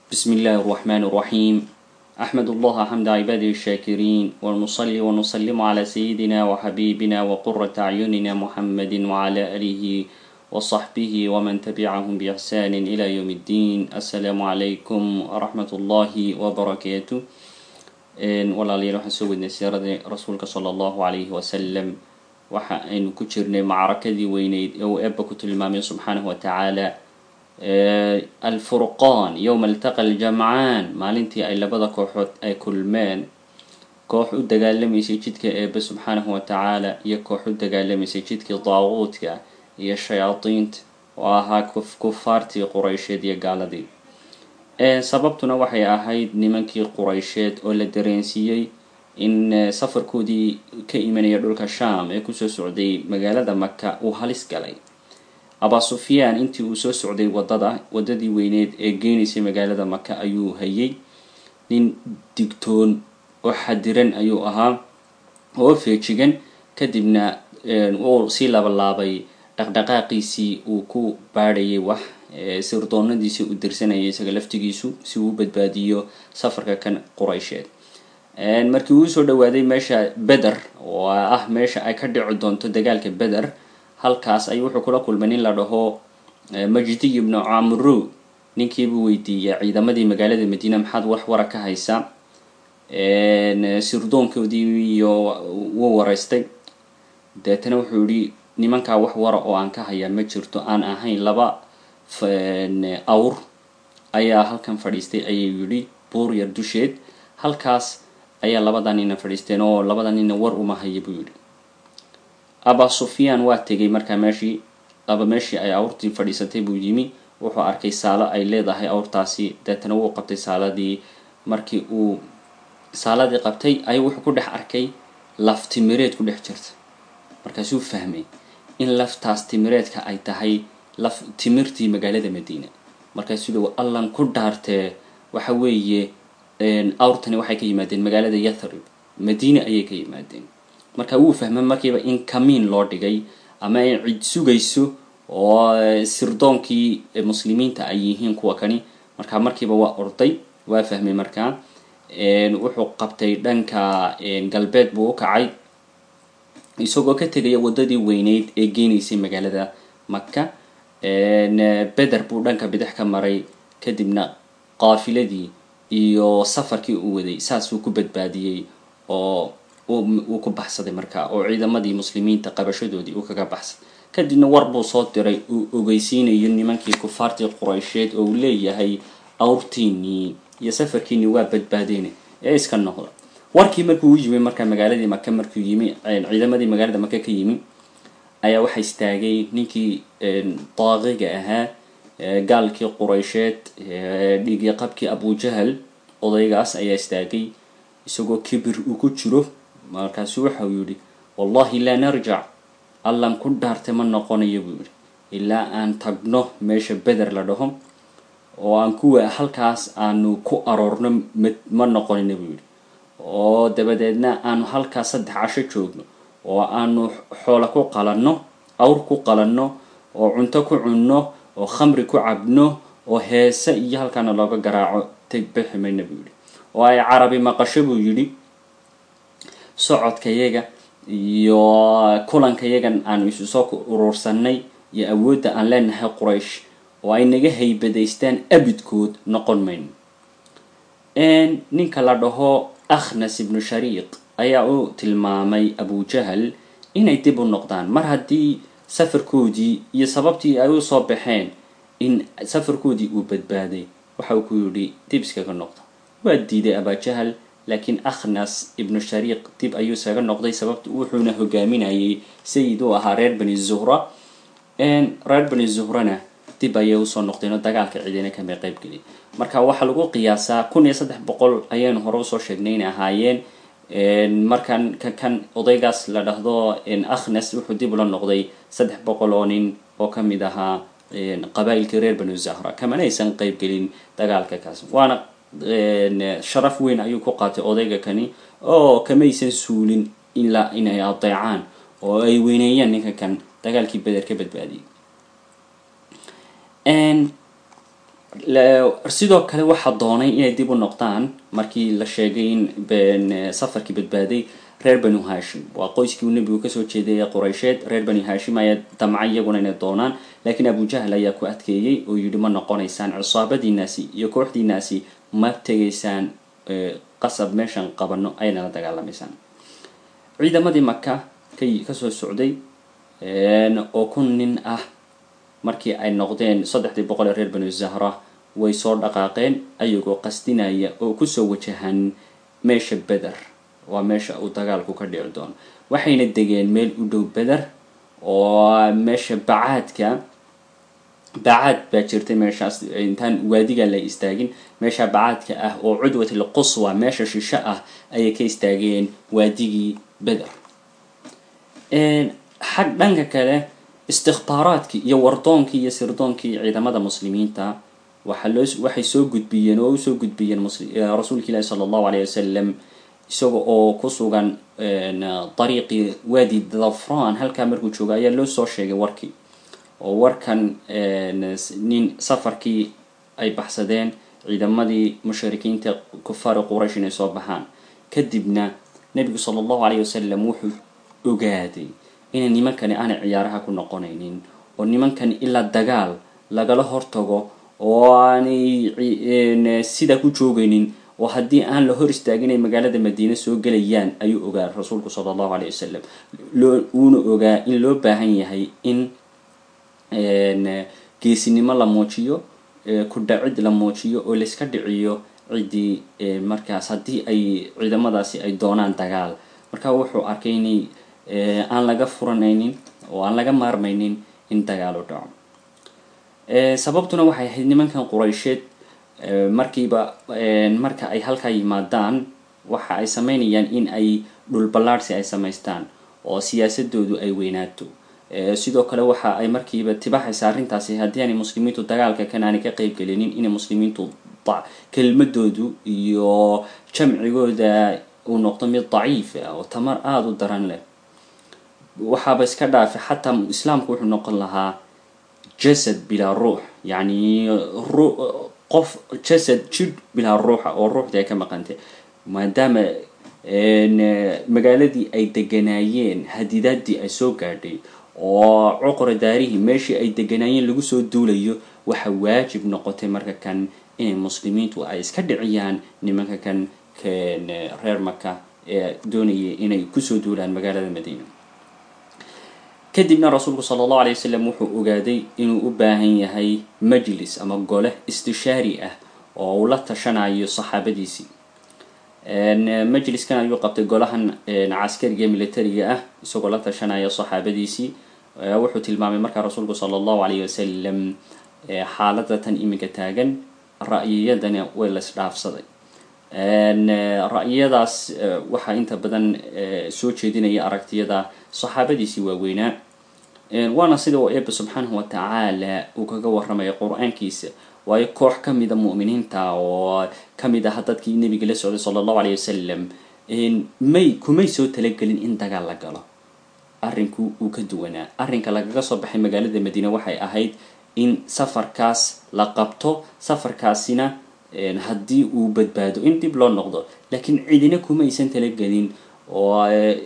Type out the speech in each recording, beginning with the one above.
بسم الله الرحمن الرحيم أحمد الله حمد عباده الشاكرين ونصلي ونسلم على سيدنا وحبيبنا وقرة أعيننا محمد وعلى آله وصحبه ومن تبعهم بإحسان إلى يوم الدين السلام عليكم ورحمة الله وبركاته walaalayaal waxaan soo wadnay siirada rasuulka sala allahu calayhi wasalam waxa aynu ku jirnay macrakadii weyneyd ee uu eebba ku tilmaamay subxaanahu watacaala alfurqaan yowma altaqa aljamcaan maalintii ay labada kooxood ay kulmeen koox u dagaalamaysay jidka eebbe subxaanahu watacaala iyo koox u dagaalamaysay jidkii daaquudka iyo shayaadiinta oo ahaa kufaartii quraysheed iyo gaaladii sababtuna waxay ahayd nimankii quraysheed oo la dareensiiyey in safarkoodii ka imanaya dhulka sham ee kusoo socday magaalada maka uu halis galay abaa sufyaan intii uu soo socday wadada wadadii weyneed ee geenaysay magaalada maka ayuu hayay nin digtoon oo xadiran ayuu ahaa oo feejigan kadibna uu sii labalaabay dhaqdhaqaaqiisii uu ku baadhayay wax sirdoonadiisii u dirsanayay isaga laftigiisu si uu badbaadiyo safarka kan quraysheed markii uu soo dhawaaday meesha beder oo ah meesha ay ka dhici doonto dagaalka beder halkaas ayuu wuxuu kula kulmay nin la dhaho majdiy ibnu camru ninkiibuu weydiiyey ciidamadii magaalada madiina maxaad wax wara ka haysaa sirdoonkoodii iyo wuu waraystay deetana wuxuu yihi nimankaa wax wara oo aan ka hayaa ma jirto aan ahayn laba awr ayaa halkan fadhiistay ayuu yidhi buur yar dusheed halkaas ayaa labada nina fadhiisteen oo labada nina war uma haya buu yidhi aba sufyaan waa tegay markaa meeshii aba meeshii ay awrtii fadhiisatay buu yimi wuxuu arkay saalo ay leedahay awrtaasi deetana wuu qabtay saaladii markii uu saaladii qabtay ayuu wuxuu ku dhex arkay laf timireed ku dhex jirta markaasuu fahmay in laftaas timireedka ay tahay laf timirtii magaalada madiina markaasuu dhow allan ku dhaartee waxa weeye awrtani waxay ka yimaadeen magaalada yathrib madiina ayay ka yimaadeen marka wuu fahmay markiiba in kamiin loo dhigay ama ay cid sugayso oo sirdoonkii muslimiinta ay yihiin kuwa kani marka markiiba waa orday waa fahmay markaa wuxuu qabtay dhanka galbeed buu u kacay isagoo ka tegaya waddadii weyneyd ee geenaysay magaalada maka beder buu dhanka bidix ka maray kadibna qaafiladii iyo safarkii uu waday saasuu ku badbaadiyey oo uu ku baxsaday markaa oo ciidamadii muslimiinta qabashadoodii uu kaga baxsaday kadibna war buu soo diray uu ogeysiinayo nimankii kufaartii quraysheed oo uu leeyahay awrtiinii iyo safarkiinii waa badbaadeyna ee iska noqda warkii markuu u yimi markaa magaaladii maka markuu yimi ciidamadii magaalada maka ka yimi ayaa waxaa istaagay ninkii daaqiga ahaa gaalkii quraysheed dhiigii qabkii abujahal odaygaas ayaa istaagay isagoo kibir uu ku jiro markaasu waxau yihi wallahi laa narjac allan ku dhaartay ma noqonayo buu yihi ilaa aan tagno meesha beder la dhaho oo aan kuwa halkaas aanu ku aroorno ma noqonina buu yihi oo dabadeedna aanu halkaas saddex casho joogno oo aanu xoola ku qalanno awr ku qalanno oo cunto ku cunno oo khamri ku cabno oo heese iyo halkaana looga garaaco teg bixi mayna buu yihi oo ay carabi maqasho buu yidhi socodkayaga iyo kulankayagan aanu isu soo urursanay iyo awoodda aan leenahay quraysh oo ay naga haybadaystaan abidkood noqon mayno ninka la dhaho akhnas ibnu shariiq ayaa u tilmaamay abujahal inay dib u noqdaan mar haddii safarkoodii iyo sababtii ay usoo baxeen in safarkoodii uu badbaaday waxa uu ku yidhi dib iskaga noqda waa diiday abajahal laakiin akhnas ibnu shariiq dib ayuu iskaga noqday sababta wuxuuna hogaaminayay sayid uu ahaa reer bani zuhra reer bani zuhrana dib ayay usoo noqdeen oo dagaalka ciidina kama qeybgelin marka waxaa lagu qiyaasaa kun iyo saddex boqol ayaynu hore usoo sheegnay inay ahaayeen markan kan odaygaas la dhahdo akhnas wuxuu dib ula noqday saddex boqol oo nin oo kamid ahaa qabaa'ilkii reer banu zahra kamana aysan qeybgelin dagaalka kaas waana sharaf weyn ayuu ku qaatay odayga kani oo kamaysan suulin ilaa inay adeecaan oo ay weyneeyaan ninka kan dagaalkii beder ka badbaadiyay sidoo kale waxaa doonay inay dib u noqdaan markii la sheegay in safarkii badbaaday reer banu hashim waa qoyskii uu nebigu kasoo jeeday ee quraysheed reer banu hashim ayaa damcay iyaguna inay doonaan laakiin abujahl ayaa ku adkeeyey oo yidhi ma noqonaysaan cisaabadiinaasi iyo kooxdiinaasi ma tegaysaan qasab meeshan qabano ayna la dagaalamaysaan ciidamadii maka kay kasoo socday oo kun nin ah markii ay noqdeen saddexdii boqol ee reer banu zahra way soo dhaqaaqeen ayagoo qasdinaya oo kusoo wajahan meesha beder waa meesha uu dagaalku ka dhici doono waxayna degeen meel u dhow beder oo meesha bacaadka bacaad baa jirtay meeshaas intaan waadiga la istaagin meesha bacaadka ah oo cudwatil quswa meesha shisho ah ayay ka istaageen waadigii beder xag dhanka kale istikbaaraadkii iyo wardoonkii iyo sirdoonkii ciidamada muslimiinta waxaa loo waxay soo gudbiyeen oo usoo gudbiyeen rasuulka ilaahi sala allahu alayh wasalam isaga oo ku sugan dariiqii waadi dhafran halkaa markuu jooga ayaa loo soo sheegay warkii oo warkan nin safarkii ay baxsadeen ciidamadii mushrikiinta kufaari quraysh inay soo baxaan kadibna nebigu sala allahu alayh wasalam wuxuu ogaaday inay nimankani aanay ciyaaraha ku noqonaynin oo nimankani ilaa dagaal lagala hortago oo aanay sidaa ku joogaynin oo haddii aan la hor istaagin ay magaalada madiine soo gelayaan ayuu ogaa rasuulku sala allahu alayh wasalam loo uuna ogaa in loo baahan yahay in geesinimo la muujiyo ku dhacid la muujiyo oo layska dhiciyo ciddii markaas haddii ay ciidamadaasi ay doonaan dagaal marka wuxuu arkay inay aan laga furanaynin oo aan laga maarmaynin in dagaal u dhaco sababtuna waxay ahayd nimankan quraysheed markiiba marka ay halkaa yimaadaan waxa ay sameynayaan in ay dhulballaadhsi ay samaystaan oo siyaasadoodu ay weynaato sidoo kale waxa ay markiiba tibaxaysa arrintaasi haddii aanay muslimiintu dagaalka kan aanay ka qeyb gelinin inay muslimiintu kelmadoodu iyo jamcigooda uu noqdo mid daciif ah oo tamar aada u daran leh waxaaba iska dhaafay xataa islaamku wuxuu noqon lahaa jasad bilaa ruux yacni qof jasad jidh bilaa ruuxa oo ruuxdii ay ka maqantay maadaama magaaladii ay deganaayeen hadidaadii ay soo gaadhay oo cuqra daarihii meeshii ay deganaayeen lagu soo duulayo waxa waajib noqotay marka kan inay muslimiintu ay iska dhiciyaan nimanka kan reer maka ee doonayay inay kusoo duulaan magaalada madiina kadibna rasuulku sala allahu alay wasalam wuxuu ogaaday inuu u baahan yahay majlis ama gole istishaari ah oo uu la tashanayo saxaabadiisii majliskan ayuu qabtay golahan caskariga militariga ah isagoo la tashanaya saxaabadiisii wuxuu tilmaamay markaa rasuulku sala allahu alayh wasalam xaalada tan iminka taagan ra'yiyadana way la isdhaafsaday ra'yiyadaas waxaa inta badan soo jeedinaya aragtiyada saxaabadiisii waaweynaa waana sida uu eeba subxaanahu wa tacaala uu kaga warramaya qur-aankiisa waayo koox ka mida mu'miniinta oo ka mid aha dadkii nebiga la socday sala allahu alayh wasalam may kumay soo talagelin in dagaal la galo arrinku uu ka duwanaa arrinka lagaga soo baxay magaalada madiine waxay ahayd in safarkaas la qabto safarkaasina haddii uu badbaado in dib loo noqdo laakiin cidina kumaysan talagelin oo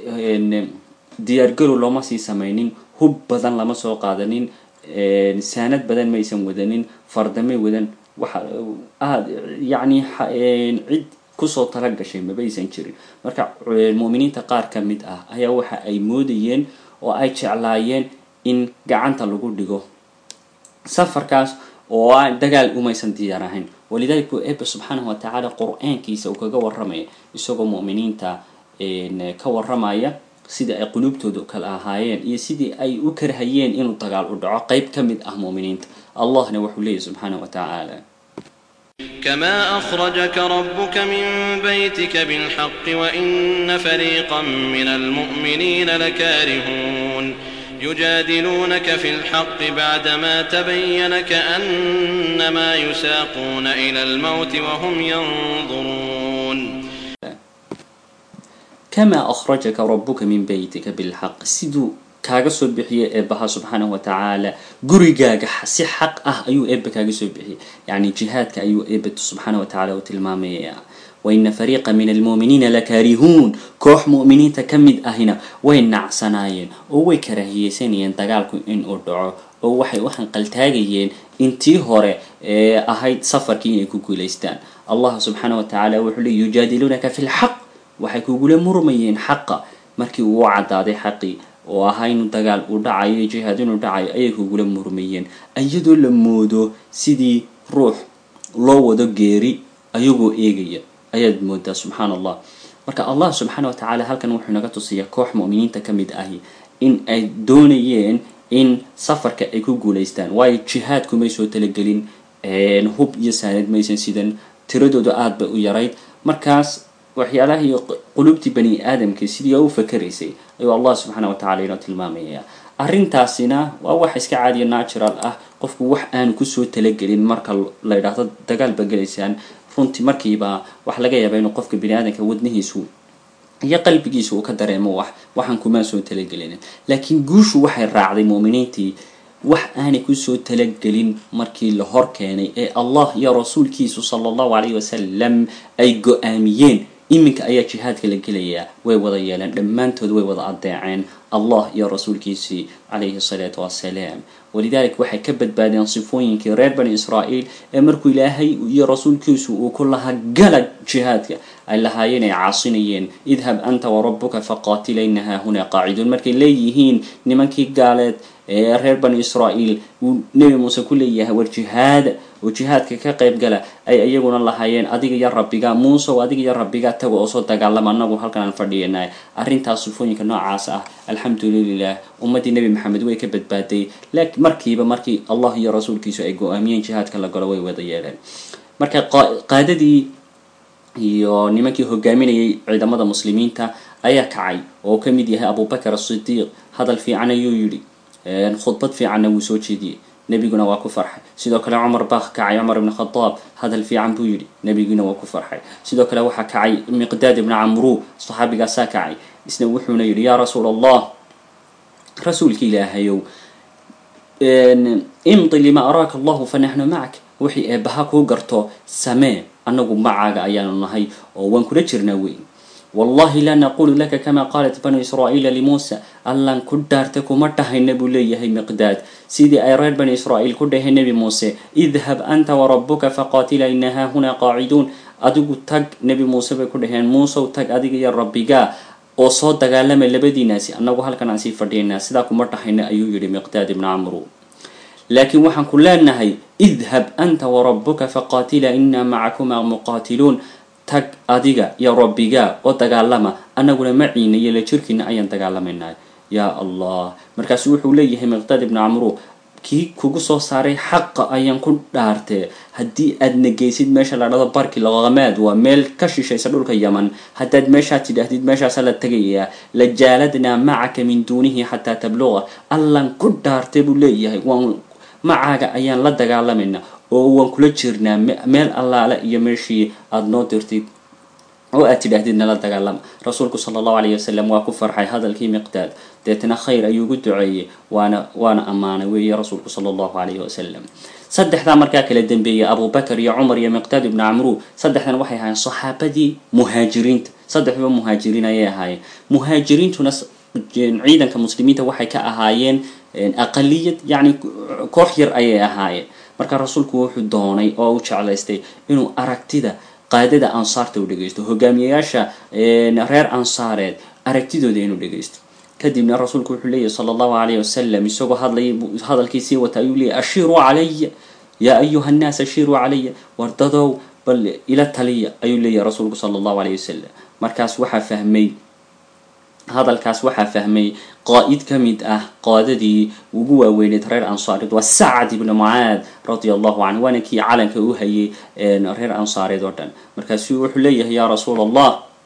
diyaargarow looma sii samaynin hub badan lama soo qaadanin saanad badan maysan wadanin fardamay wadan waxa aad yacni cid kusoo tala gashay mabaysan jirin marka mu'miniinta qaar ka mid ah ayaa waxa ay moodayeen oo ay jeclaayeen in gacanta lagu dhigo safarkaas oo aan dagaal umaysan diyaar ahayn walidaalika uu eeba subxaanahu wa tacaala qur-aankiisa uu kaga warramaya isagoo mu'miniinta ka warramaya sidai ay quluubtooda kala ahaayeen iyo sidii ay u karhayeen inuu dagaal u dhaco qeyb ka mid ah mu'miniinta allahna wuxuu leeyahy subxaanahu wa tacaala كما أخرجك ربك من بيتك بالحق وإن فريقا من المؤمنين لكارهون يجادلونك في الحق بعدما تبين كأنما يساقون إلى الموت وهم ينظرون كما أخرجك ربك من بيتك بالحق siduu kaaga soo bixiyay eebbaha subxaanahu watacaala gurigaaga si xaq ah ayuu eebba kaaga soo bixiyay yacni jihaadka ayuu eebba subxaana watacaala u tilmaamaya waina fariiqa min almu'miniina lakaarihuun koox mu'miniinta ka mid ahina way nacsanaayeen oo way karaahiyeysanayeen dagaalku inuu dhaco oo waxay u hanqaltaagayeen intii hore ee ahayd safarkii inay ku guulaystaan allah subxaana wa tacaala wuxuu leey yujaadiluunaka fi lxaq waxay kugula murmayeen xaqa markii uu caddaaday xaqii oo ahaa inuu dagaal uu dhacayo jihaad inuu dhacayo ayay kugula murmayeen iyadoo la moodo sidii ruux loo wado geeri ayagoo eegaya ayaad moodaa subxaan allah marka allah subxaana wa tacaala halkan wuxuu naga tusiyaa koox mu'miniinta ka mid ahi in ay doonayeen in safarka ay ku guulaystaan waayo jihaadku may soo talagelin hub iyo saanad maysan sidan tiradoodu aada bay u yarayd markaas waxyaalahii qulubtii bani aadamka sidii u fakaraysay ayuu allah subxaana wa tacala inoo tilmaamaya arrintaasina waa wax iska caadiya natural ah qofku wax aanu kusoo talagelin marka la yidhaahdo dagaal ba gelaysaan runtii markiiba waxa laga yaabaa inuu qofka bani aadamka wadnihiisu iyo qalbigiisu uu ka dareemo wax waxaan kumaa soo talagelin laakiin guushu waxay raacday mu'miniintii wax aanay kusoo talagelin markii la hor keenay ee allah iyo rasuulkiisu sala allahu calayhi wasalam ay go-aamiyeen iminka ayaa jihaadka la gelayaa way wada yeeleen dhammaantood way wada adeeceen allah iyo rasuulkiisii calayhi salaatu wassalaam walidalik waxay ka badbaadeen sifooyinkii reer bani israa'iil ee markuu ilaahay iyo rasuulkiisu uu ku lahaa gala jihaadka ay lahaayeen ay caasinayeen idhab anta warabuka faqaatila ina haahuna qaaciduun markay leeyihiin nimankii gaaleed ee reer bani israa'iil uu nebi muuse ku leeyahay war jihaada oo jihaadka ka qayb gala ay iyaguna lahaayeen adiga iyo rabbiga muuse oo adiga iyo rabbiga taga oo soo dagaalama anagu halkan aan fadhiyanay arrintaas sifooyinka noocaas ah alxamdulilah ummaddii nebi maxamed way ka badbaaday laakiin markiiba markii allah iyo rasuulkiisu ay go-aamiyeen jihaadka la galo way wada yeeleen marka qaadadii iyo nimankii hogaaminayay ciidamada muslimiinta ayaa kacay oo ka mid yahay abubakar asidiiq hadal fiican ayuu yidhi khudbad fiicanna wuu soo jeediyey nebiguna waa ku farxay sidoo kale cumar baa kacay cumar ibn khadaab hadal fiican buu yidhi nebiguna waa ku farxay sidoo kale waxaa kacay miqdaad ibna camru saxaabigaasaa kacay isna wuxuuna yidhi yaa rasuul allah rasuulka ilaahayow imdi lima araaka allahu fa naxnu macak wixii eebbaha kuu garto samee annagu macaaga ayaanu nahay oo waan kula jirnaa weyn wallahi laa naqulu laka kama qaalat banu israa'iila limuusa allan ku dhaarta kuma dhahayna buu leeyahay miqdaad sidii ay reer bani israa'iil ku dhaheen nebi muuse idhab anta warabuka faqaatila ina haahuna qaaciduun adigu tag nebi muuse bay ku dhaheen muusew tag adiga iyo rabbigaa oo soo dagaalama labadiinaasi annagu halkan aan sii fadhiyanaa sidaa kuma dhahayna ayuu yidhi miqdaad ibna camru laakiin waxaan ku leenahay idhab anta warabuka faqaatila inaa macakuma muqaatiluun tag adiga iyo rabbigaa oo dagaalama annaguna maciina iyo la jirkiina ayaan dagaalamaynaa yaa allah markaasu wuxuu leeyahay miqdaad ibna camru kii kugu soo saaray xaqa ayaan ku dhaartee haddii aad negeysid meesha la dhado barki laqamaad waa meel ka shishaysa dhulka yaman haddaad meeshaad tidhaahdid meeshaasa la tegayaa la jaaladnaa macaka min duunihi xataa tabluqa allan ku dhaartay buu leeyahay waan macaaga ayaan la dagaalamaynaa oo waan kula jirnaa meel allaale iyo meeshii aada noo dirtid oo aad tidhaahdid nala dagaalama rasuulku sala allahu alayh wasalam waa ku farxay hadalkii miqdaad deetna khayr ayuu ugu duceeyey waana waana ammaanay weeye rasuulku sala allahu alayhi wasalam saddexdaa markaa kala dambeeyay abubakar iyo cumar iyo miqdaad ibnu camru saddexdan waxay ahaayeen saxaabadii muhaajiriinta saddexduba muhaajiriin ayay ahaayeen muhaajiriintuna ciidanka muslimiinta waxay ka ahaayeen aqaliyad yacni koox yar ayay ahaayeen marka rasuulku wuxuu doonay oo u jeclaystay inuu aragtida qaadada ansaarta u dhegeysto hogaamiyayaasha reer ansaareed aragtidooda inuu dhegeysto kadibna rasuulku wuxuu leeyahy sala allahu alayh wasalam isagoo hadlay hadalkiisii wata ayuu leeyahy ashiiruu calaya yaa ayuha annaas ashiiruu calaya wardadow bal ila taliya ayuu leeyahy rasuulku sala allahu alayh wasalam markaas waxaa fahmay hadalkaas waxaa fahmay qaa'id ka mid ah qaadadii ugu waaweyneed reer ansaareed waa sacad ibnu mucaad radia allahu canhu waana kii calanka u hayay reer ansaareed oo dhan markaasu wuxuu leeyahay yaa rasuul allah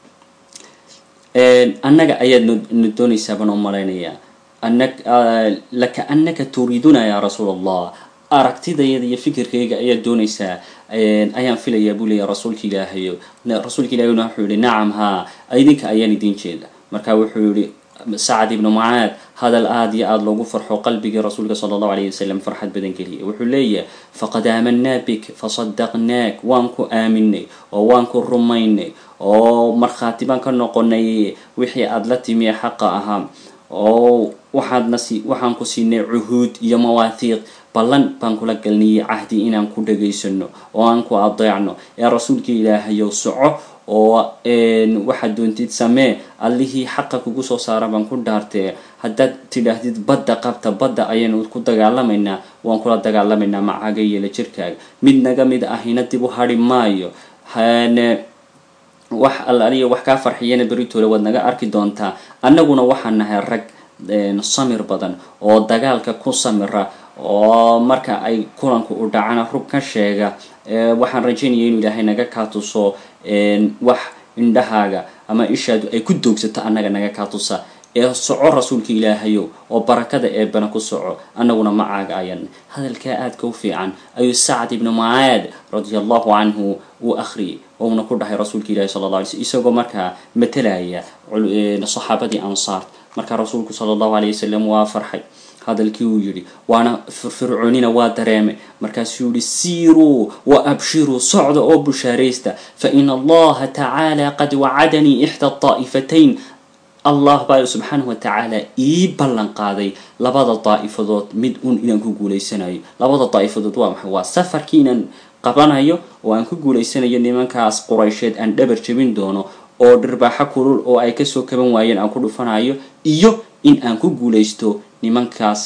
annaga ayaad na doonaysaa baan u malaynayaa laka anaka turiiduna yaa rasuul allah aragtidayada iyo fikirkayga ayaad doonaysaa ayaan filayaa buu leeyahy rasuulka ilaahayo rasuulka ilaahayna wuxuu yihi nacam haa idinka ayaan idiin jeeda marka wuxuu yihi sacad ibnu mucaad hadal aada iyo aada loogu farxo qalbigii rasuulka sala allahu alayh wasalam farxad badan geliyay wuxuu leeyahay faqad aamanaa bik fasadaqnaak waan ku aaminay oo waan ku rumaynay oo markhaati baan ka noqonay wixii aada la timi ee xaqa ahaa oo waxaadna si waxaan ku siinay cuhuud iyo mawaahiiq ballan baan kula galniyay cahdi inaan ku dhagaysano oo aan ku adeecno ee rasuulka ilaahayow soco oo waxaad doontid samee allihii xaqa kugu soo saara baan ku dhaartee haddaad tidhaahdid badda qabta badda ayaynu ku dagaalamaynaa waan kula dagaalamaynaa macaga yeela jirkaaga mid naga mid ahina dib u hadhi maayo wax allaliya wax kaa farxiyana beritoole waad naga arki doontaa annaguna waxaan nahay rag samir badan oo dagaalka ku samira oo marka ay kulanku u dhacana rug ka sheega waxaan rajaynaya inuu ilaahay naga kaa tuso wax indhahaaga ama ishaadu ay ku doogsato annaga naga kaa tusa ee soco rasuulka ilaahayow oo barakada eebana ku soco annaguna macaaga ayan hadalkaa aadka u fiican ayuu sacad ibnu mucaad radia allahu canhu uu akhriyay ouna ku dhahay rasuulka ilahi sala alla alay slm isagoo markaa matalaya saxaabadii ansaar markaa rasuulku sala allahu alayh wasalam waa farxay hadalkii uu yidhi waana firfircoonina waa dareemay markaasuu yihi siiruu wa abshiruu socda oo bushaaraysta fa in allaha tacaala qad wacadanii ixda daa'ifatayn allah baa subxaanahu wa tacaala ii ballan qaaday labada daa'ifadood mid un inaan ku guulaysanayo labada daa'ifadood waa maxay waa safarkii inaan qabanayo oo aan ku guulaysanayo nimankaas quraysheed aan dhabar jebin doono oo dhirbaaxo kulul oo ay kasoo kaban waayeen aan ku dhufanayo iyo in aan ku guulaysto nimankaas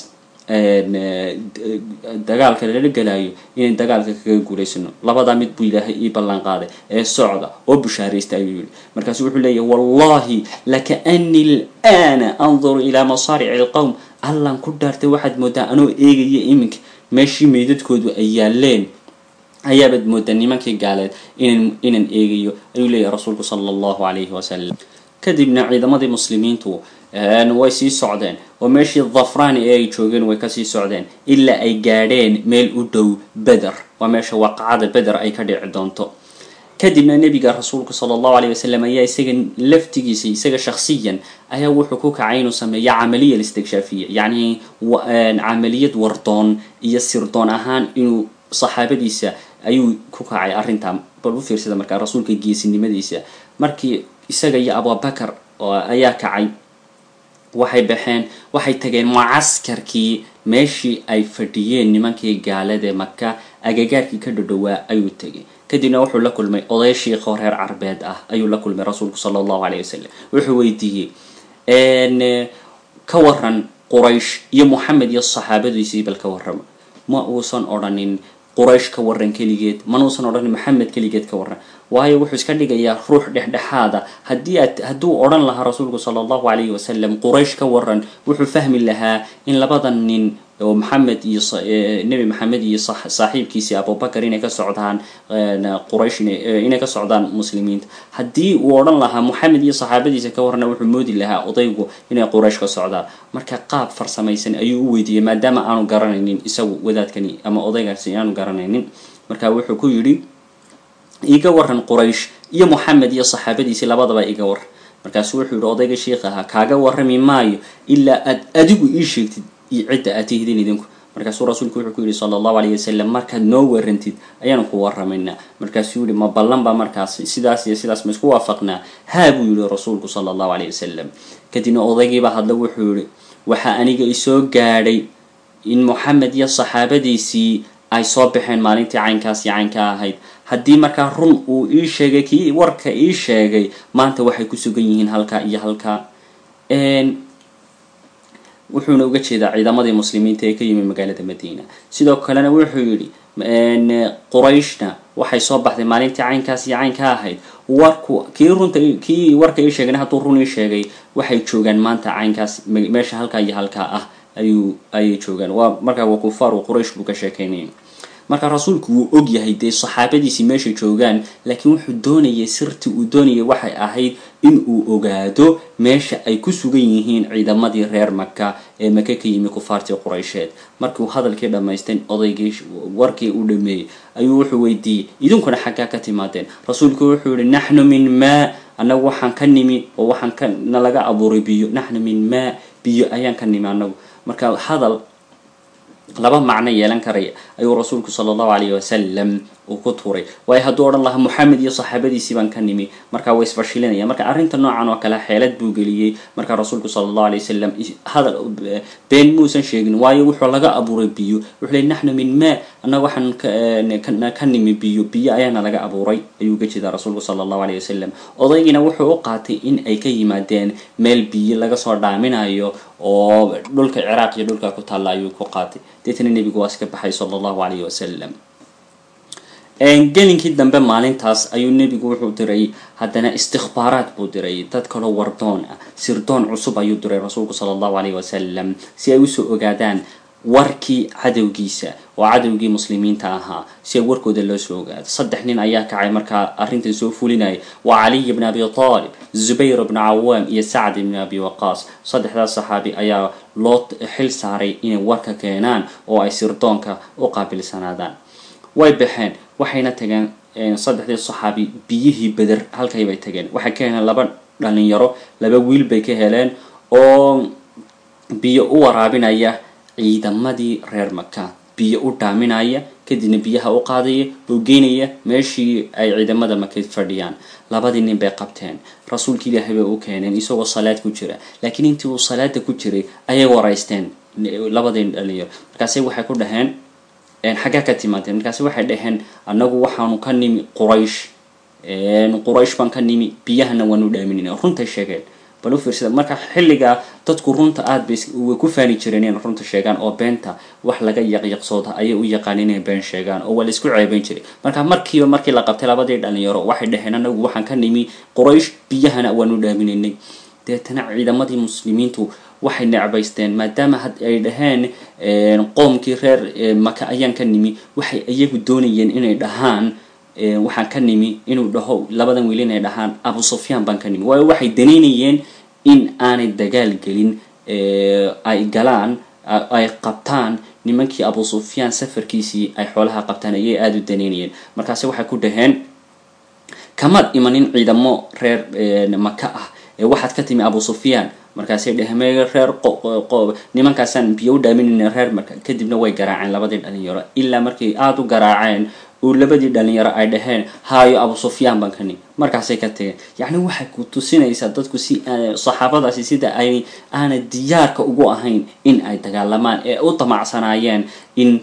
dagaalka lala gelayo inaan dagaalka kaga guulaysano labadaa mid buu ilaahay ii ballan qaaday ee socda oo bushaaraysta ayuu yihi markaasu wuxuu leeyahy wallahi lakaanii lana anduru ilaa masaarici alqowm allan ku dhaartay waxaad moodaa anoo eegaya iminka meeshii meydadkoodu ay yaaleen ayaabaad moodaa nimankii gaaleed inan inaan eegayo ayuu leeyahay rasuulku sala allahu calayhi wasalam kadibna ciidamadii muslimiintu way sii socdeen oo meeshii dhafrani ee ay joogeen way kasii socdeen ilaa ay gaadheen meel u dhow beder waa meesha waaqacada beder ay ka dhici doonto kadibna nebiga rasuulku sala allahu alayh wasalam ayaa isaga laftigiisa isaga shaksiyan ayaa wuxuu ku kacay inuu sameeyo camaliya listigshafiya yacni camaliyad wardoon iyo sirdoon ahaan inuu saxaabadiisa ayuu ku kacay arrintaa bal u fiirsada markaa rasuulka geesinimadiisa markii isaga iyo abubakar ayaa kacay waxay baxeen waxay tageen mucaskarkii meeshii ay fadhiyeen nimankii gaaladae maka agagaarkii ka dhodhowaa ayuu tegay kadibna wuxuu la kulmay oday shiikoo reer carbeed ah ayuu la kulmay rasuulku sala allahu alayh wasalam wuxuu weydiiyey ka waran quraysh iyo moxamed iyo saxaabadiisii bal ka warrama ma uusan odhanin quraysh ka waran keligeed manuusan odhanin maxamed keligeed ka waran waayo wuxuu iska dhigayaa ruux dhexdhexaada haddii aad hadduu odhan lahaa rasuulku sala allahu calayhi wasalam quraysh ka waran wuxuu fahmi lahaa in labadan nin oo maxamed iyo nebi maxamed iyo saaxiibkiisii abubakar inay ka socdaan quraysh inay ka socdaan muslimiinta haddii uu odhan lahaa moxamed iyo saxaabadiisa ka warana wuxuu moodi lahaa odaygu inay quraysh ka socdaan marka qaab farsamaysan ayuu u weydiiyey maadaama aanu garanaynin isagu wadaadkani ama odaygaasi aanu garanaynin marka wuxuu ku yidhi iga waran quraysh iyo moxamed iyo saxaabadiisii labadaba iga waran markaasu wuxuu yihi odayga sheikh ahaa kaaga warrami maayo ilaa aad adigu ii sheegtid iyo cidda aad tihdin idinku markaasuu rasuulku wuxuu ku yihi sala allahu alayh wasalam markaad noo warantid ayaanu ku warramaynaa markaasuu yihi ma ballan baa markaas sidaas iyo sidaas ma isku waafaqnaa haa buu yihi rasuulku sala allahu alayh wasalam kadibna odaygiibaa hadla wuxuu yihi waxaa aniga isoo gaadhay in moxamed iyo saxaabadiisii ay soo baxeen maalintii caynkaas iyo caynka ahayd haddii markaa run uu ii sheegay kii warka ii sheegay maanta waxay ku sugan yihiin halkaa iyo halkaa wuxuuna uga jeedaa ciidamadii muslimiinta ee ka yimi magaalada madiina sidoo kalena wuxuu yidhi qurayshna waxay soo baxday maalintii caynkaas iyo caynka ahayd warku kii runta kii warka ii sheegayna hadduu run ii sheegay waxay joogaan maanta caynkaas meesha halkaa iyo halkaa ah ayuu ayay joogaan waa markaa waa kufaaru quraysh buu ka sheekaynaya marka rasuulku wuu og yahay dee saxaabadiisii meeshay joogaan laakiin wuxuu doonayay sirtii uu doonayay waxay ahayd in uu ogaado meesha ay ku sugan yihiin ciidamadii reer maka ee maka ka yimi kufaartii quraysheed markii uu hadalkii dhammaysteen odaygii warkii u dhameeyey ayuu wuxuu weydiiyey idinkuna xaggaa ka timaadeen rasuulku wuxuu yihi naxnu min maa annagu waxaan ka nimi oo waxaan ka nalaga abuuray biyo naxnu min maa biyo ayaan ka nimi annagu marka hadal laba macno yeelan karaya ayuu rasuulku sala allahu alayhi wasalam uu ku tuuray waayo hadduu odhan lahaa moxamed iyo saxaabadiisii baan ka nimi markaa way isfashilinaya marka arrinta noocan oo kale xeelad buu geliyey markaa rasuulku sala allahu alay wasalam hadal been muusan sheegin waayo wuxuu laga abuuray biyo wuxuu ley naxnu min maa annaga waxaan ka nimi biyo biyo ayaana laga abuuray ayuu ga jeedaa rasuulku sala allahu alayh wasalam odaygiina wuxuu u qaatay in ay ka yimaadeen meel biyo laga soo dhaaminayo oo dhulka ciraaq iyo dhulka ku taalla ayuu ku qaatay deetna nebigu waa iska baxay sala allahu alayhi wasalam gelinkii dambe maalintaas ayuu nebigu wuxuu diray haddana istikbaaraad buu diray dad kaloo wardoon ah sirdoon cusub ayuu diray rasuulku sala allahu alayhi wasalam si ay usoo ogaadaan warkii cadowgiisa oo cadowgii muslimiinta ahaa si ay warkooda loo soo ogaado saddex nin ayaa kacay markaa arrintan soo fulinaya waa caliy bn abi taalib zubayr bn cawaam iyo sacd bn abi waqaas saddexdaas saxaabi ayaa loo xil saaray inay warka keenaan oo ay sirdoonka u qaabilsanaadaan way baxeen waxayna tageen saddexdii saxaabi biyihii beder halkay bay tageen waxay ka heleen laba dhalinyaro laba wiil bay ka heleen oo biyo u waraabinaya ciidamadii reer maka biyo u dhaaminaya kadibna biyaha u qaadaya oo geynaya meeshii ay ciidamada maka fadhiyaan labadii nin bay qabteen rasuulka ilaahay bay u keeneen isagoo salaad ku jira laakiin intii uu salaada ku jiray ayay waraysteen labadii dhalinyaro markaase waxay ku dhaheen xaggaa ka timaadeen markaasi waxay dhaheen annagu waxaanu ka nimi quraysh quraysh baan ka nimi biyahana waanu dhaaminayna runtay sheegeen bal u fiirsada marka xilligaa dadku runta aada bay way ku faani jireen inay runta sheegaan oo beenta wax laga yaqyaqsooda ayay u yaqaan inay been sheegaan oo waa la isku ceebeyn jiray marka markiiba markii la qabtay labadii dhalinyaro waxay dhaheen anagu waxaan ka nimi quraysh biyahana waanu dhaaminaynay deetana ciidamadii muslimiintu waxay necbaysteen maadaama had ay dhaheen qoomkii reer maka ayaan ka nimi waxay iyagu doonayeen inay dhahaan waxaan ka nimi inuu dhaho labadan wiil inay dhahaan abu sufyaan baan ka nimi waayo waxay danaynayeen in aanay dagaal gelin ay galaan ay qabtaan nimankii abu sufyaan safarkiisii ay xoolaha qabtaan ayay aada u danaynayeen markaase waxay ku dhaheen kamaad imanin ciidamo reer maka ah ee waxaad ka timi abu sufyaan markaasay dhehme reer nimankaasaan biyo u dhaaminayna reer marka kadibna way garaaceen labadii dhalinyaro ilaa markay aada u garaaceen uu labadii dhalinyaro ay dhaheen haayo abu sufyaan baan ka nim markaasay ka tageen yacni waxay ku tusinaysaa dadku si saxaabadaasi sida ay aana diyaarka ugu ahayn in ay dagaalamaan ee u damacsanaayeen in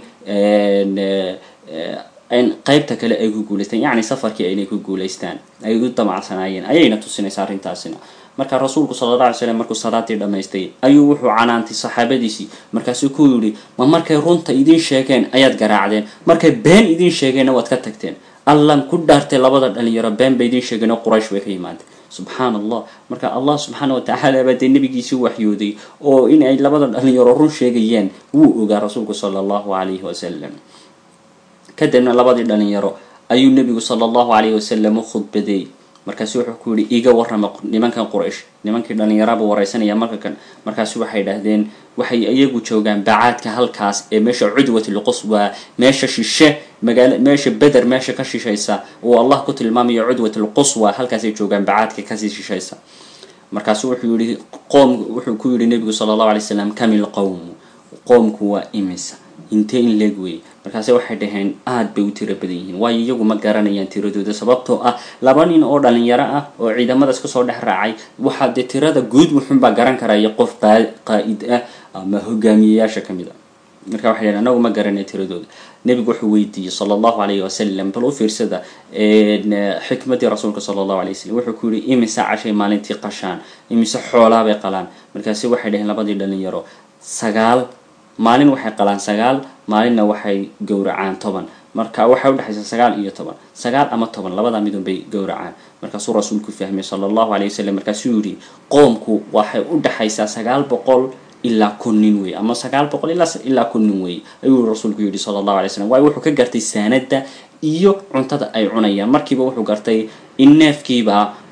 qaybta kale ay ku guulaystaan yacni safarkii aynay ku guulaystaan ay u damacsanaayeen ayayna tusinaysaa arrintaasina marka rasuulku sala alla alay slam markuu salaadii dhammaystay ayuu wuxuu canaantay saxaabadiisii markaasuu ku yidhi ma markay runta idiin sheegeen ayaad garaacdeen markay been idiin sheegeenna waad ka tagteen allan ku dhaartay labada dhalinyaro been bay idiin sheegeen oo quraysh bay ka yimaadeen subxaan allah marka allah subxaana watacaala baa dee nabigiisii waxyooday oo in ay labada dhalinyaro run sheegayaan wuu ogaa rasuulku sala allahu calayhi wasalam kadibna labadii dhalinyaro ayuu nebigu sala allahu calayhi wasalam u khudbadeey markaasu wuxuu ku yihi iga warrama nimankan quraysh nimankii dhalinyaraba wareysanaya marka kan markaasu waxay dhahdeen waxay iyagu joogaan bacaadka halkaas ee meesha cudwat lquswa meesha shishe magaala meesha beder meesha ka shishaysa uu allah ku tilmaamayo cudwat lquswa halkaasay joogaan bacaadka kasii shishaysa markaasu wuxuu yihi qoom wuxuu ku yihi nebigu sala allahu alay slam kamil qowmu qoomku waa imisa intee in leeg weeye markaase waxay dhaheen aada bay u tiro badan yihiin waayo iyagu ma garanayaan tiradooda sababtoo ah laba nin oo dhalinyaro ah oo ciidamadaas kasoo dhex raacay waxaa dee tirada guud wuxunbaa garan karaya qof qaa-id ah ama hogaamiyeyaasha kamid ah marka waxay dhaheen anagu ma garanay tiradooda nebigu wuxuu weydiiyey sala allahu alayhi wasalam bal u fiirsada xikmadii rasuulka sala allahu alay wasalam wuxuu ku yihi imise cashay maalintii qashaan imise xoolaabay qalaan markaasi waxay dhaheen labadii dhalinyaro sagaal maalin waxay qalaan sagaal maalinna waxay gowracaan toban marka waxay udhexaysa sagaal iyo toban sagaal ama toban labada midun bay gowracaan markaasuu rasuulku fahmay sala allahu alayh wasalam markaasuu yihi qoomku waxay udhexaysaa sagaal boqol ilaa kun nin wey ama sagaal boqol ilaa kun nin wey ayuu rasuulku yihi sala allahu alay slam waayo wuxuu ka gartay saanada iyo cuntada ay cunayaan markiiba wuxuu gartay in neefkiiba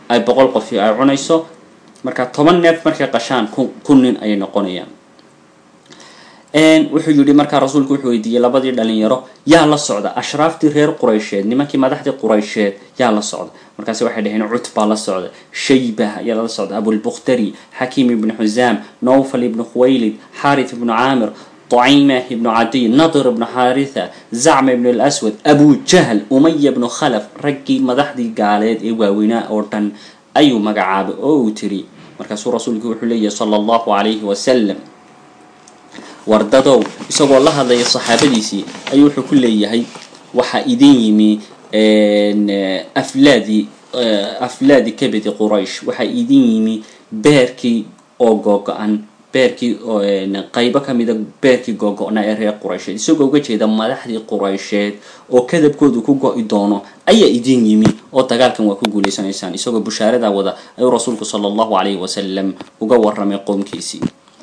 ay boqol qofi ay cunayso marka toban neef markay qashaan kun nin ayay noqonayaan wuxuu yihi markaa rasuulku wuxuu weydiiyey labadii dhalinyaro yaa la socda ashraaftii reer quraysheed nimankii madaxdii quraysheed yaa la socda markaasi waxay dhaheen cutbaa la socda shayba ayaa lala socda abulbukhtari xakiim ibnu xusaam nawfal ibnu khuwaylid xaarith ibnu caamir طعيمة بن عدي نضر بن حارثة زعم بن الأسود أبو جهل أمية بن خلف رجي مدحدي قالت إيوا وينا أوردن أيو مقعاب أو تري مركز رسولك وحلية صلى الله عليه وسلم wardadow isagoo la hadlaya saxaabadiisii ayuu wuxuu ku leeyahay waxaa idin yimi aflaadi aflaadi kabedi quraysh waxaa idin yimi beerkii oo googo-an beerkii qaybo kamida beerkii googo-na ee reer quraysheed isagoo uga jeeda madaxdii quraysheed oo kadabkoodu ku go-i doono ayaa idin yimi oo dagaalkan waa ku guuleysanaysaan isagoo bushaarada wada ayuu rasuulku sala allahu calayhi wasalam uga waramay qoomkiisii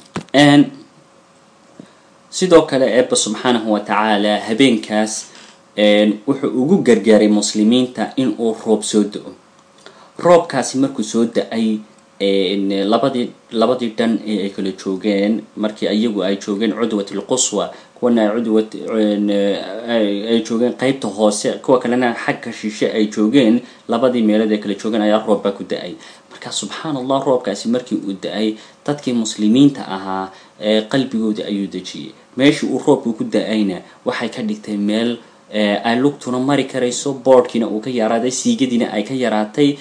sidoo kale eebba subxaanahu wa tacaala habeenkaas wuxuu ugu gargaaray muslimiinta in uu roob soo da-o roobkaasi markuu soo da-ay labadii labadii dhan ee ay kala joogeen markii iyagu ay joogeen cudwat alquswa kuwana ay cudwat ay joogeen qeybta hoose kuwa kalena xagga shishe ay joogeen labadii meelood ay kala joogeen ayaa roob baa ku da-ay marka subxaan allah roobkaasi markii uu da-ay dadkii muslimiinta ahaa qalbigoodii ayuu dejiyey meeshii uu roobku ku da-ayna waxay ka dhigtay meel ay lugtuna mari karayso boodhkiina uu ka yaraaday siigadiina ay ka yaraatay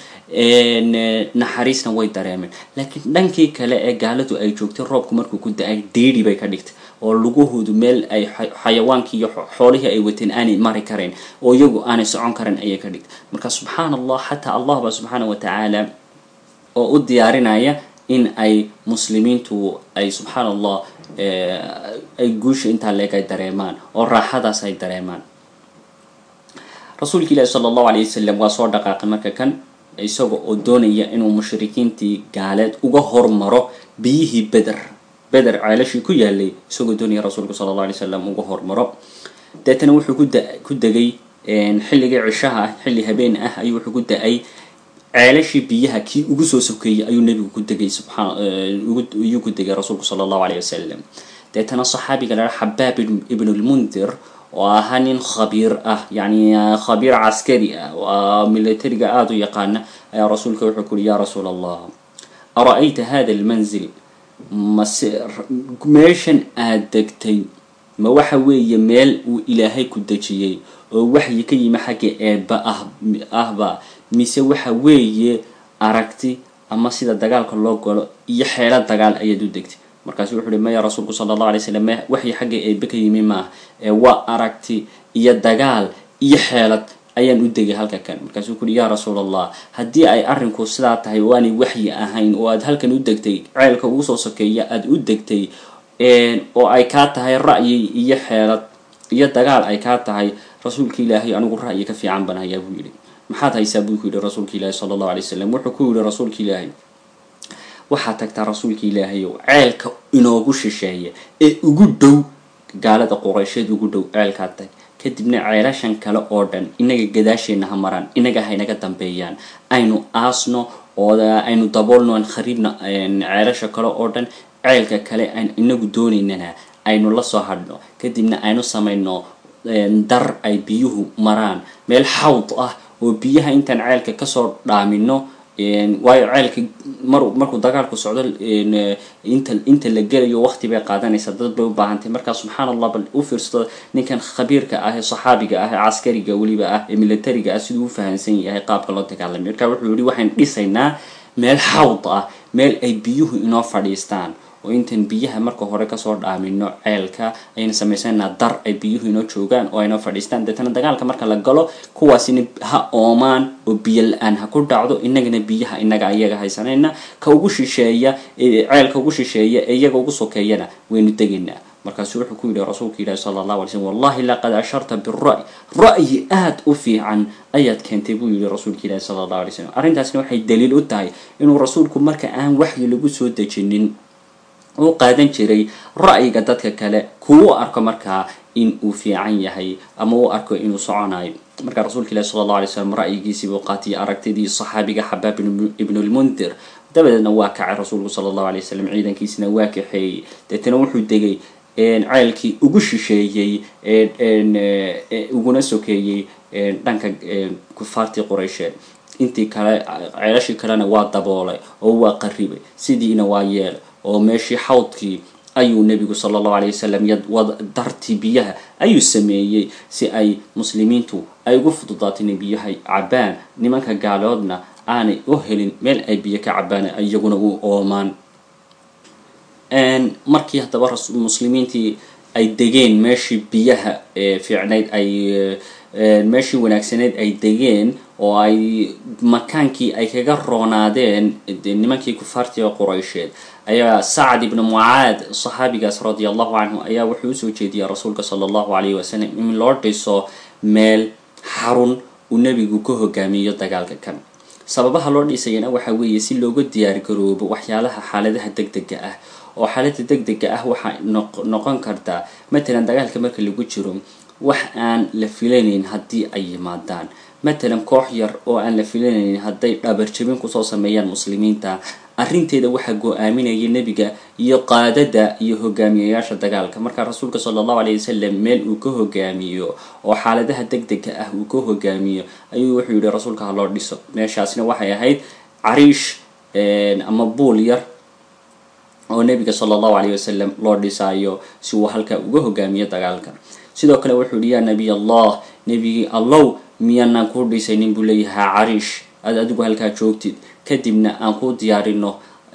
naxariisna way dareemeen laakiin dhankii kale ee gaaladu ay joogtay roobku markuu ku da-ay deeri bay ka dhigtay oo lugahoodu meel ay xayawaankii iyo xoolihii ay wateen aanay mari karayn oo iyagu aanay socon karan ayay ka dhigtay marka subxaan allah xataa allah ba subxaana wa tacaala oo u diyaarinaya in ay muslimiintu ay subxaan allah ay guusha intaa leeg ay dareemaan oo raaxadaas ay dareemaan rasuulka ilaahi sala allahu alayh wasalam waa soo dhaqaaqay marka kan isaga oo doonaya inuu mushrikiintii gaaleed uga hormaro biyihii beder beder ceelashii ku yaalay isagoo doonaya rasuulku sala allah alay wasalam uga hormaro deetana wuxuu ku da ku degay xilligii cishaha ah xilli habeen ah ayuu wuxuu ku da-ay ceelashii biyaha kii ugu soo sokeeyey ayuu nebigu ku degay subxaan ayuu ku degay rasuulku sala allahu alayh wasalam deetana saxaabiga laha xabaab ibnu lmundir oo ahaa nin khabiir ah yani khabiir caskari ah waa militariga aada u yaqaana ayaa rasuulka wuxuu ku uhi ya rasuul allah ara-ayta hada almanzil mase meeshan aada degtay ma waxa weeye meel uu ilaahay ku dejiyey oo waxyi ka yimi xagga eeba ah ahba mise waxa weeye aragti ama sida dagaalka loo galo iyo xeelo dagaal ayaad u degtay markaasu wuxu uhi maya rasuulku sala allah alay slam waxyi xagga eebe ka yimi maaha ee waa aragti iyo dagaal iyo xeelad ayaan u degay halka kan markaasuu kuuhi yaa rasuul allah haddii ay arrinku sidaa tahay oo aanay waxyi ahayn oo aad halkan u degtay ceelka ugu soo sokeeya aada u degtay oo ay kaa tahay ra'yi iyo xeelad iyo dagaal ay kaa tahay rasuulka ilaahay anigu ra'yi ka fiican baan hayaa buu yidhi maxaad haysaa buu ku yidhi rasuulka ilaahi sala allahu alay wasalam wuxuu ku yihi rasuulka ilaahay waxaad tagtaa rasuulka ilaahayow ceelka inoogu shisheeya ee ugu dhow gaalada quraysheed ugu dhow ceelkaad tag kadibna ceelashan kale oo dhan inaga gadaasheenna ha maraan inaga haynaga dambeeyaan aynu aasno oo aynu daboolno aan khariibna ceelasha kale oo dhan ceelka kale aan inagu doonaynana aynu la soo hadhno kadibna aynu samayno dar ay biyuhu maraan meel xawd ah oo biyaha intaan ceelka kasoo dhaamino waayo ceelka mar markuu dagaalku socdo inta inta la gelayo waqti bay qaadanaysaa dad bay u baahantay markaa subxaan allah bal u fiirsado ninkan khabiirka ah ee saxaabiga ah ee caskariga weliba ah ee militariga ah siduu u fahamsan yahay qaabka loo dagaalamay marka wuxuu yihi waxaan dhisaynaa meel xawd ah meel ay biyuhu inoo fadhiistaan oo intaan biyaha marka hore kasoo dhaamino ceelka ayna samaysanaa dar ay biyuhu inoo joogaan oo aynoo fadhiistaan deetana dagaalka marka la galo kuwaasina ha oomaan oo biyo la-aan ha ku dhacdo inagana biyaha inaga ayaga haysanayna ka ugu shisheeya ceelka ugu shisheeya ee iyaga ugu sokeeyana waynu degaynaa markaasu wuxuu ku yidhi rasuulka ilaahi sala allahu alay slm wallahi laqad asharta bira'y ra'yi aada u fiican ayaad keentay buu yihi rasuulka ilaahi sala allahu alay slam arrintaasna waxay daliil u tahay inuu rasuulku marka aan waxyi lagu soo dejinin uu qaadan jiray ra'yiga dadka kale kuwu arko markaa in uu fiican yahay ama uu arko inuu soconayo markaa rasuulka ilahi sala allah alay slam ra'yigiisii buu qaatiyay aragtidii saxaabiga xabaab ibnulmundir dabadeedna waa kacay rasuulku sala allahu alay wasalam ciidankiisina waa kaxeeyey deetana wuxuu degay ceelkii ugu shisheeyey uguna sokeeyey dhanka kufaartii quraysheed intii kale ceelashii kalena waa daboolay oo waa qaribay sidiina waa yeelay oo meeshii xawdkii ayuu nebigu sala allahu alay wasalam dartii biyaha ayuu sameeyey si ay muslimiintu ay ugu fududaato inay biyaha cabaan nimanka gaaloodna aanay u helin meel ay biyo ka cabaan iyaguna u oomaan markii haddaba muslimiintii ay degeen meeshii biyaha fiicnayd ay meeshii wanaagsaneyd ay degeen oo ay makaankii ay kaga roonaadeen nimankii kufaartii quraysheed ayaa sacad ibnu mucaad saxaabigaas radia allahu canhu ayaa wuxuu usoo jeediyay rasuulka sala allahu alayhi wasalam in loo dhiso meel xarun uu nebigu ka hogaamiyo dagaalka kan sababaha loo dhisayana waxa weeye si looga diyaar garoobo waxyaalaha xaaladaha deg dega ah oo xaalada deg dega ah waxaa noqon kartaa matalan dagaalka marka lagu jiro wax aan la filanaynin haddii ay yimaadaan matalan koox yar oo aan la filanaynin hadday dhabarjabin kusoo sameeyaan muslimiinta arrinteeda waxaa go-aaminaya nebiga iyo qaadada iyo hogaamiyayaasha dagaalka markaa rasuulka sala allahu alayh wasalam meel uu ka hogaamiyo oo xaaladaha deg dega ah uu ka hogaamiyo ayuu wuxuu yihi rasuulka ha loo dhiso meeshaasna waxay ahayd cariish ama buul yar oo nebiga sala allahu alayh wasalam loo dhisaayo si uu halkaa uga hogaamiyo dagaalka sidoo kale wuxuu yihi yaa nabiy allah nebigii allow miyaanaan kuu dhisaynin buu leeyahaa cariish aad adigu halkaa joogtid kadibna aan ku diyaarino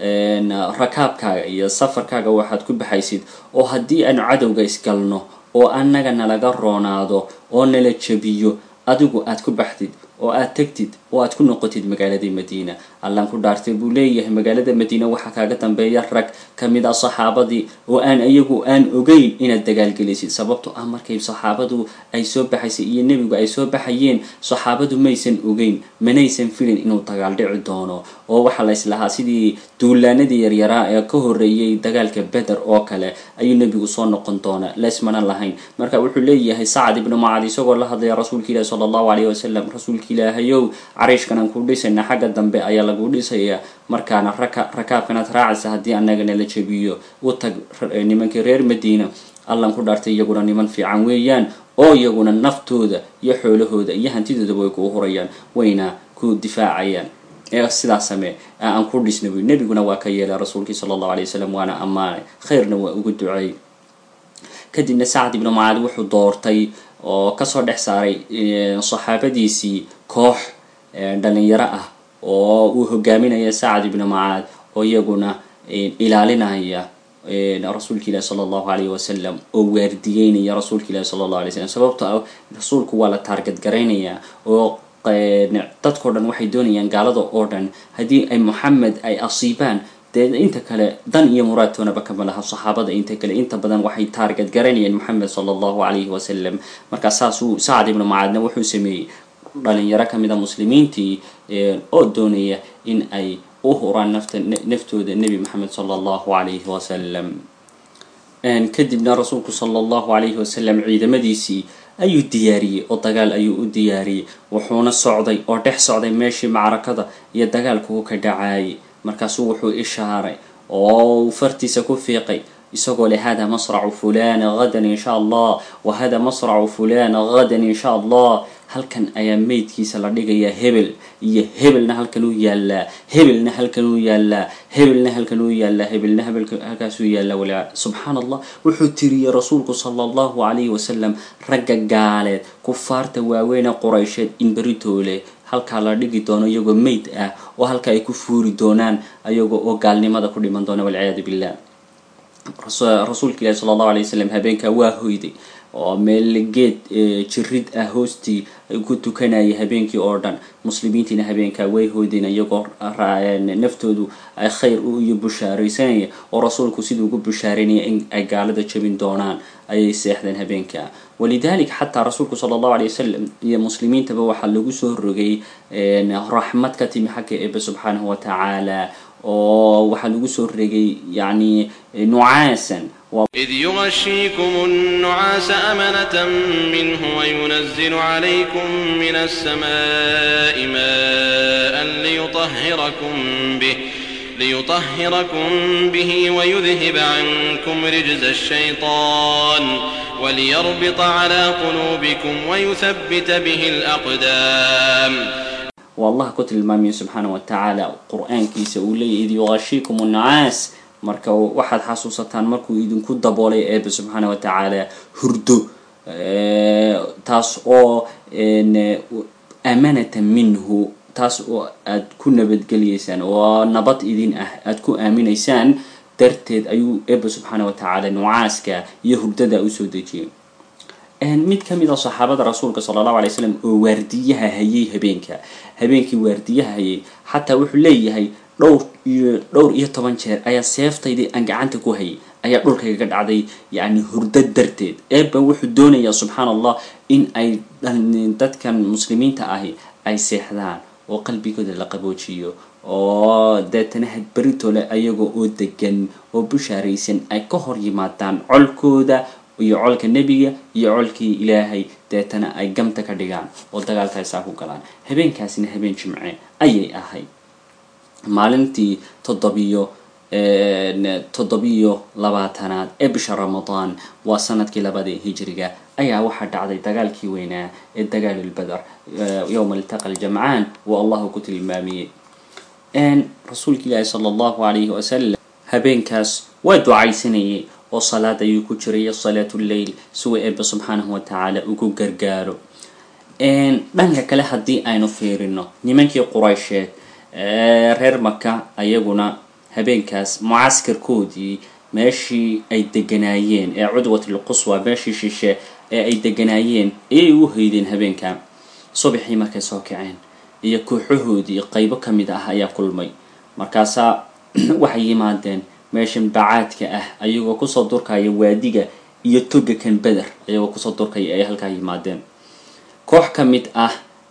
rakaabkaaga iyo safarkaaga waxaad ku baxaysid oo haddii aanu cadowga isgalno oo annaga nalaga roonaado oo nala jabiyo adigu aad ku baxdid oo aad tegtid oo aad ku noqotid magaaladii madiina allaan ku dhaartay buu leeyahay magaalada madiina waxaa kaaga dambeeya rag kamid a saxaabadii oo aan iyagu aan ogeyn inaad dagaalgelisid sababto ah markay saxaabadu ay soo baxaysay iyo nebigu ay soo baxayeen saxaabadu maysan ogeyn manaysan filin inuu dagaal dhici doono oo waxaa la islahaa sidii duulaanadii yaryaraa ee ka horeeyay dagaalka beder oo kale ayuu nebigu soo noqon doona laysmana lahayn marka wuxuu leeyahay sacad ibnu mucaad isagoo la hadlaya rasuulka ilahi sala allahu alayh wasalam rasuulka ilaahayow cariishkan aan ku dhisayna xagga dambe ayaa lagu dhisayaa markaana rakaabkanaad raacaysa haddii annaga nala jabiyo u tag nimankii reer madiina allan ku dhaartay iyaguna niman fiican weeyaan oo iyaguna naftooda iyo xoolahooda iyo hantidoodaba way kuu hurayaan wayna ku difaacayaan ee sidaas samee aan ku dhisna buy nebiguna waa ka yeelay rasuulkii sala allahu alay wasalam waana ammaanay khayrna waa ugu duceey kadibna sacad ibnu mucaad wuxuu doortay oo kasoo dhex saaray saxaabadiisii koox dhalinyaro ah oo uu hogaaminaya sacad ibnu mucaad oo iyaguna ilaalinaya rasuulka ilahi sala allahu alayh wasalam oo waardiyeynaya rasuulka ilahi sala allahu alay slam sababto ah rasuulku waa la taargad garaynayaa oo dadkao dhan waxay doonayaan gaalada oo dhan haddii ay moxamed ay asiibaan dee inta kale dan iyo muraadtoonaba kama laha saxaabada inta kale inta badan waxay taargad garanayeen moxamed sala allahu alayhi wasalam markaa saasuu sacad ibnu mucaadna wuxuu sameeyey dhalinyaro kamid a muslimiintii oo doonaya in ay u huraan nafta naftooda nebi moxamed sala allahu alayhi wasalam kadibna rasuulku sala allahu alayhi wasalam ciidamadiisii ayuu diyaariyey oo dagaal ayuu u diyaariyey wuxuuna socday oo dhex socday meeshii macrakada iyo dagaalku ka dhacaayay markaasuu wuxuu ishaaray oo fartiisa ku fiiqay isagoo leh hada masracu fulana hadan insha allah wa hada masracu fulana hadan insha allah halkan ayaa meydkiisa la dhigayaa hebel iyo hebelna halkan uu yaallaa hebelna halkan uu yaallaa hebelna halkan uu yaallaa hebelna halkaasuu yaallaa walaa subxaan allah wuxuu tiriyey rasuulku sala allahu calayhi wasalam ragga gaaleed kufaarta waaweyne quraysheed in beritoole halkaa la dhigi doono iyagoo meyd ah oo halka ay ku fuuri doonaan ayagoo oo gaalnimada ku dhiman doona walciyaadu billah rasuulka ilahi sala allahu alay wasalam habeenkaa waa hoyday oo meel geed jirid ah hoostii ku tukanaya habeenkii oo dhan muslimiintiina habeenkaa way hoydeen iyagoo naftoodu ay khayr iyo bushaaraysanaya oo rasuulku siduu ugu bushaaranaya in ay gaalada jabin doonaan ayay seexdeen habeenkaa walidalik xataa rasuulku sala allahu alay wasalam iyo muslimiintaba waxaa lagu soo rogay raxmad ka timi xagga eebe subxaanahu watacaala oo waxaa lagu soo regay yani nucaasan إذ يغشيكم النعاس أمنة منه وينزل عليكم من السماء ماء ليطهركم به ليطهركم به ويذهب عنكم رجز الشيطان وليربط على قلوبكم ويثبت به الأقدام والله ku tilmaamaya subxaana wa tacaala qur-aankiisa uu leeyahy id yuqashiikum nnacaas marka waxaad xasuusataan markuu idinku daboolay eebe subxaana wa tacaala hurdo taas oo amanatan minhu taas oo aad ku nabadgeliyeysaan oo nabad idin ah aad ku aaminaysaan darteed ayuu eebe subxaana wa tacaala nucaaska iyo hurdada usoo dejiyay mid ka mid a saxaabada rasuulka sala allahu alay slam oo waardiyaha hayay habeenka habeenkii waardiyaha hayay xataa wuxuu leeyahay dhowr iyo dhowr iyo toban jeer ayaa seeftaydii aan gacanta ku hayay ayaa dhulkayga dhacday yacni hurdo darteed eeba wuxuu doonayaa subxaana allah in ay dadkan muslimiinta ahi ay seexdaan oo qalbigooda la qaboojiyo oo deetana hadberitole ayagoo oo degan oo bushaaraysan ay ka hor yimaadaan colkooda iyo colka nebiga iyo colkii ilaahay deetana ay gamta ka dhigaan oo dagaalkaasaa ku galaan habeenkaasina habeen jimce ayay ahayd maalintii toddobiyo toddobiyo labaatanaad ee bisha ramadaan waa sanadkii labadii hijriga ayaa waxaa dhacday dagaalkii weynaa ee dagaalulbadar yowma iltaqa aljamcaan uu allahu ku tilmaamiyey rasuulka ilaahi sala allahu calayhi wasalam habeenkaas waa ducaysanayay oo salaad ayuu ku jiray salaatu lleil siwa eeba subxaanahu wa tacaala ugu gargaaro dhanka kale haddii aynu fiirino nimankii quraysheed reer maka ayaguna habeenkaas mucaskarkoodii meeshii ay deganaayeen ee cudwatul quswa meeshii shishe ee ay deganaayeen ayay u hoydeen habeenka subaxii markay soo kaceen iyo kooxahoodii qaybo ka mid ah ayaa kulmay markaasaa waxay yimaadeen meeshan bacaadka ah ayagoo kusoo durkaya waadiga iyo toga kan beder ayagoo kusoo durkaya ay halkaa yimaadeen koox ka mid ah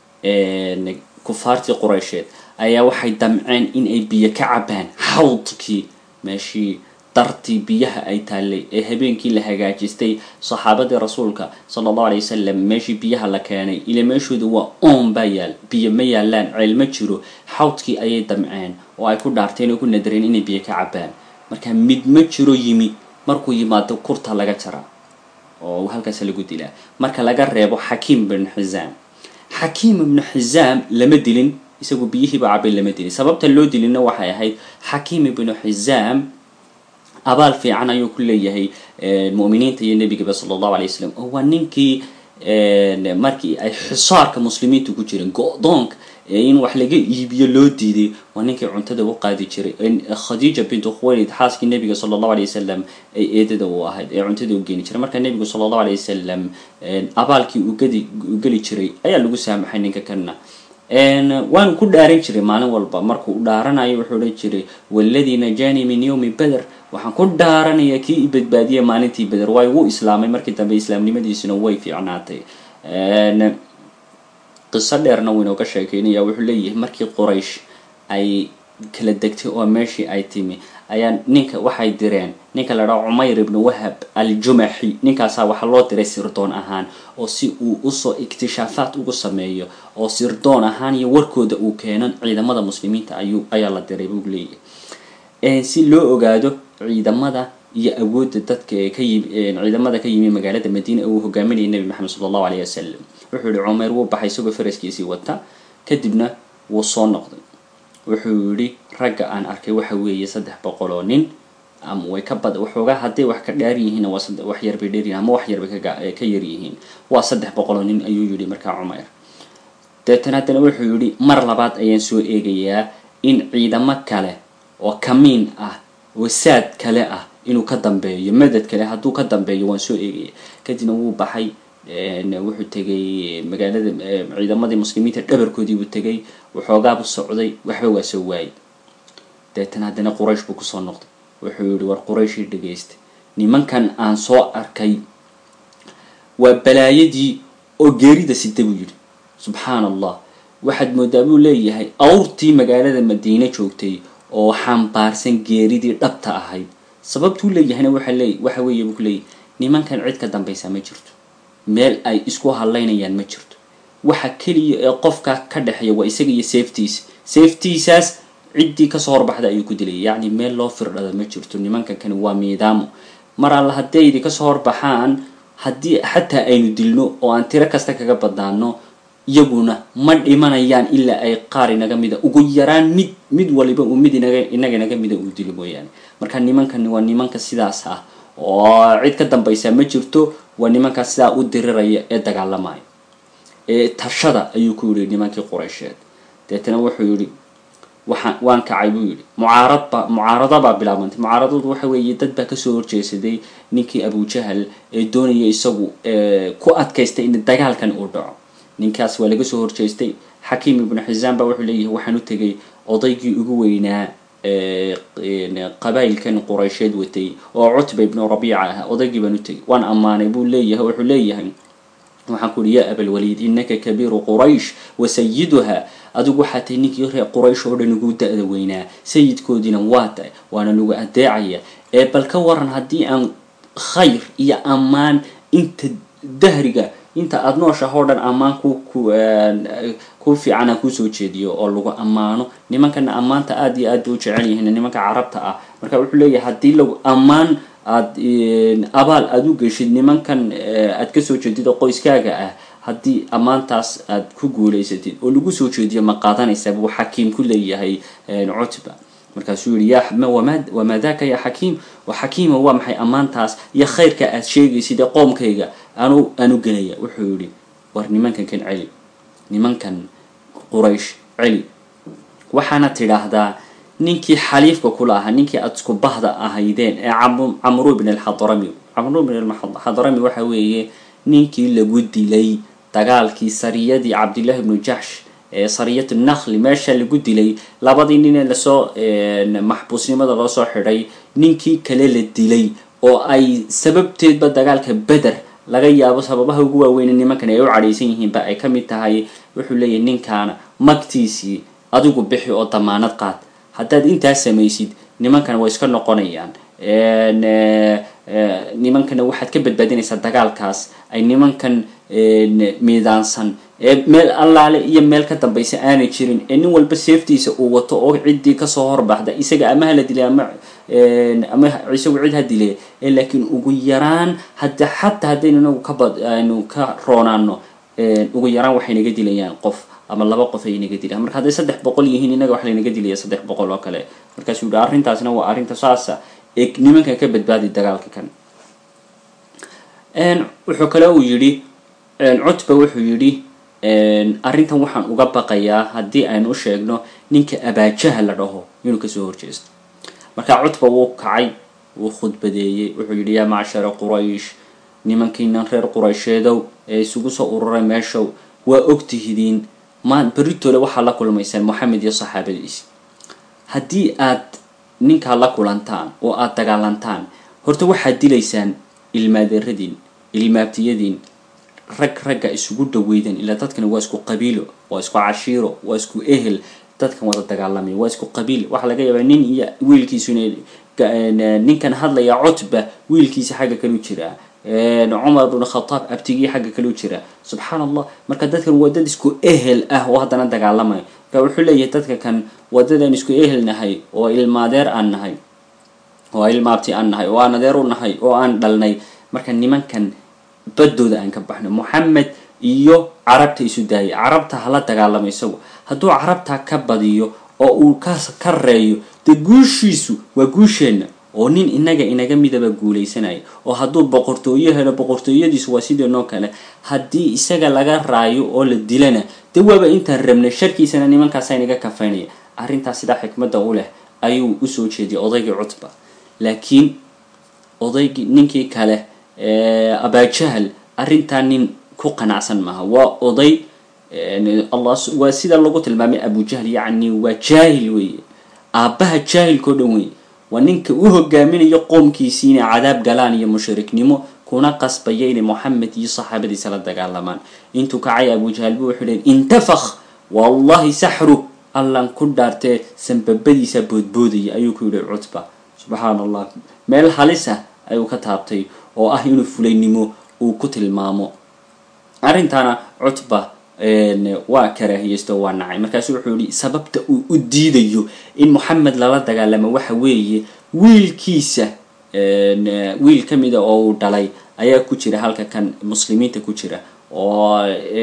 kufaartii quraysheed ayaa waxay damceen in ay biyo ka cabaan xawdkii meeshii dartii biyaha ay taallay ee habeenkii la hagaajistay saxaabadii rasuulka sala allahu alay wasalam meeshii biyaha la keenay ila meeshooda waa oon baa yaal biyo ma yaalaan ceel ma jiro xawdkii ayay damceen oo ay ku dhaarteen oo ku nadareen inay biyo ka cabaan marka mid ma jiro yimi markuu yimaado kurta laga jara oo halkaas lagu dilaa marka laga reebo xakiim ibnu xisaam xakiim ibnu xisaam lama dilin isagu biyihiiba cabay lama dilin sababta loo dilina waxay ahayd xakiim ibnu xisaam abaal fiican ayuu ku leeyahay mu'miniinta iyo nebigaba sala allahu alay wasalam oo waa ninkii markii ay xisaarka muslimiintu ku jireen go-doonka in wax laga iibiyo loo diiday waa ninkii cuntada u qaadi jiray khadiija bintu khuwaylid xaaskii nebiga sala allahu alay wasalam ay eedada u ahayd ee cuntada u geeni jiray marka nebigu sala allahu alay wasalam abaalkii uu gadi u geli jiray ayaa lagu saamaxay ninka kana waanu ku dhaaran jiray maalin walba markuu u dhaaranayo wuxuu odhan jiray waladii najaanii min yowmi beder waxaan ku dhaaranaya kii i badbaadiyay maalintii beder waa igu islaamay markii dambe islaamnimadiisuna way fiicnaatay qiso dheerna wuu inooga sheekeynaya wuxuu leeyahay markii quraysh ay kala degtay oo meeshii ay timi ayaa ninka waxay direen ninka la dhaha cumayr ibnu wahab aljumaxi ninkaasaa waxaa loo diray sirdoon ahaan oo si uu usoo ikhtishaafaad ugu sameeyo oo sirdoon ahaan iyo warkooda uu keeno ciidamada muslimiinta ayuu ayaa la diray buu leeyahay si loo ogaado ciidamada iyo awoodda dadka ee ka yimi ciidamada ka yimi magaalada madiina uu hogaaminayay nebi maxamed sala allahu alayh wasalam wuxuu yihi cumayr wuu baxay isagoo faraskiisii wata kadibna wuu soo noqday wuxuu yihi ragga aan arkay waxa weeye saddex boqol oo nin ama way ka bad waxoogaa hadday wax ka dhaar yihiin waa wax yarbay dheeryihin ama wax yarbay ka yar yihiin waa saddex boqol oo nin ayuu yihi markaa cumayr deetan haddana wuxuu yihi mar labaad ayaan soo eegayaa in ciidamo kale oo kamiin ah wasaad kale ah inuu ka dambeeyo madad kale hadduu ka dambeeyo waan soo eegaya kadibna wuu baxay wuxuu tegay magaalada ciidamadii muslimiinta dhabarkoodii buu tegay waxoogaabu socday waxba waa soo waayay deetana haddana quraysh buu kusoo noqday wuxuu yihi war qurayshii dhagaystay nimankan aan soo arkay waa balaayadii oo geerida sida buu yidhi subxaan allah waxaad moodaa buu leeyahay awrtii magaalada madiine joogtay oo xambaarsan geeridii dhabta ahayd sababtuu leeyahayna waxa leey waxa weeye buu ku leeyahy nimankan cid ka dambaysa ma jirto meel ay isku hadlaynayaan ma jirto waxa keliya ee qofka ka dhexeeya waa isaga iyo safetiisa safetiisaas ciddii kasoo horbaxda ayuu ku dilaya yacni meel loo firdhada ma jirto nimankan kani waa miidaamo mar alla hadday idi kasoo horbaxaan haddii xataa aynu dilno oo aan tiro kasta kaga badnaano iyaguna ma dhimanayaan ilaa ay qaar inaga mida ugu yaraan mid mid waliba uu mid inaga inaga inaga mida uu dilo mooyaane marka nimankani waa nimanka sidaas ah oo cid ka dambaysa ma jirto waa nimanka sidaa u diriraya ee dagaalamaya ee tashada ayuu ku yidhi nimankii quraysheed deetana wuxuu yidhi waxaan waan kacay buu yidhi mucaaradba mucaarada baa bilaabantay mucaaradadu waxa weeye dad baa kasoo horjeesaday ninkii abujahal ee doonaya isagu ku adkaystay in dagaalkan uu dhaco ninkaas waa laga soo horjeestay xakiim ibnu xisaan baa wuxuu leeyahay waxaan u tegay odaygii ugu weynaa qabaayilkan quraysheed watay oo cutba ibnu rabiica ah odaygii baan u tegay waan ammaanay buu leeyahay wuxuu leeyahay waxaan ku uhi ya abalwaliid inaka kabiiru quraysh wa sayiduha adigu waxaa tahay ninkii reer quraysh oo dhan ugu da-da weynaa sayidkoodiina waa tahay waana lagu adeecaya ee bal ka waran haddii aan khayr iyo ammaan inta dahriga inta aada nooshaha oo dhan ammaan ku ku ku fiican aan kusoo jeediyo oo lagu ammaano nimankana ammaanta aada iyo aad bay u jecel yihiin nimanka carabta ah marka wuxuu leeyahay haddii lagu ammaan aad abaal aada u geshid nimankan aad kasoo jeedid oo qoyskaaga ah haddii ammaantaas aad ku guulaysatid oo lagu soo jeediyo ma qaadanaysaa buu xakiim ku leeyahay cutba markaasuu yihi ya wamaa daka ya xakiim xakiima waa maxay ammaantaas iyo khayrka aad sheegaysid ee qoomkayga anu aanu gelaya wuxuu yihi war nimankan kan celi nimankan quraysh celi waxaana tidhaahdaa ninkii xaliifka kula ahaa ninkii aada isku bahda ahaydeen ee camru bn alxadrami camru bn alxadrami waxa weeye ninkii lagu dilay dagaalkii sariyadii cabdillahi bnu jaxsh ee sariyat nakli meesha lagu dilay labadii nin ee lasoo maxbuusnimada loo soo xidhay ninkii kale la dilay oo ay sababteedba dagaalka beder laga yaabo sababaha ugu waaweyne nimankan ay u cadhaysan yihiinba ay ka mid tahay wuxuu leeyahy ninkaana magtiisii adigu bixi oo damaanad qaad haddaad intaas samaysid nimankana way iska noqonayaan nimankana waxaad ka badbaadinaysaa dagaalkaas ay nimankan miidaansan ee meel allaale iyo meel ka dambaysa aanay jirin ee nin walba seeftiisa uu wato oo ciddii kasoo horbaxda isaga ama hala dilay ama ama isagu cid ha dile ee laakiin ugu yaraan hadda xataa haddaynu inagu kabad aynu ka roonaano ugu yaraan waxay naga dilayaan qof ama laba qof ay naga dilaan marka hadday saddex boqol yihiin inaga wax laynaga dilaya saddex boqol oo kale markaasuu yihi arrintaasna waa arrinta saasa ee nimankan ka badbaadi dagaalka kan wuxuu kale uu yidhi cutba wuxuu yidhi arrintan waxaan uga baqayaa haddii aynu u sheegno ninka abaajaha la dhaho inuu kasoo horjeesto marka cutba wuu kacay wuu khudbadeeyey wuxuu yidhi yaa macshara quraysh nimankiinan reer quraysheedow ee isugu soo ururay meeshow waa ogtihidiin maan beritoole waxaa la kulmaysaan moxamed iyo saxaabadiisi haddii aad ninkaa la kulantaan oo aada dagaalantaan horta waxaad dilaysaan ilmaadeeradiin ilmaabtiyadiin rag ragga isugu dhaweydan ilaa dadkani waa isku qabiilo waa isku cashiiro waa isku ehel dadkan wada dagaalamaya waa isku qabiil waxaa laga yaabaa nin iyo wiilkiisu inay ninkan hadlaya cutba wiilkiisa xagga kalu jiraa cumar bn khataab abtigii xagga kalu jira subxaan allah marka dadkan waa dad isku ehel ah oo haddana dagaalamaya marka wuxuu leeyahay dadka kan wadadaan isku ehel nahay oo ilmaadeer aan nahay oo ilmaabti aan nahay oo aan adeer u nahay oo aan dhalnay marka nimankan badooda aan ka baxno moxamed iyo carabta isu daayay carabta hala dagaalamo isagu hadduu carabta ka badiyo oo uu ka ka reeyo dee guushiisu waa guusheenna oo nin inaga inaga midaba guulaysanaya oo hadduu boqortooyo helo boqortooyadiisu waa sideenoo kale haddii isaga laga raayo oo la dilana dee waaba intaan rabnay sharkiisana nimankaasa inaga kafaynaya arrintaas sidaa xikmadda u leh ayuu usoo jeediyay odaygii cutba laakiin odaygii ninkii kale abaajahal arrintaa nin ku qanacsan maaha waa oday allah waa sida lagu tilmaamay abujahl yacni waa jaahil weeye aabbaha jaahilkao dhan weeye waa ninka u hogaaminayo qoomkiisii inay cadaab galaan iyo mushriknimo kuna qasbaya inay moxamed iyo saxaabadiisa la dagaalamaan intuu kacay abujahl bu wuxuu leey intafakh wallahi saxru allan ku dhaartee sanbabadiisa boodboodaya ayuu ku yidhi cutba subxaana allah meel halis ah ayuu ka taabtay oo ah inuu fulaynimo uu ku tilmaamo arrintaana cutba waa karaahiyeysto waa nacay markaasu wuxuu yihi sababta uu u diidayo in moxamed lala dagaalamo waxa weeye wiilkiisa wiil ka mida oo uu dhalay ayaa ku jira halka kan muslimiinta ku jira oo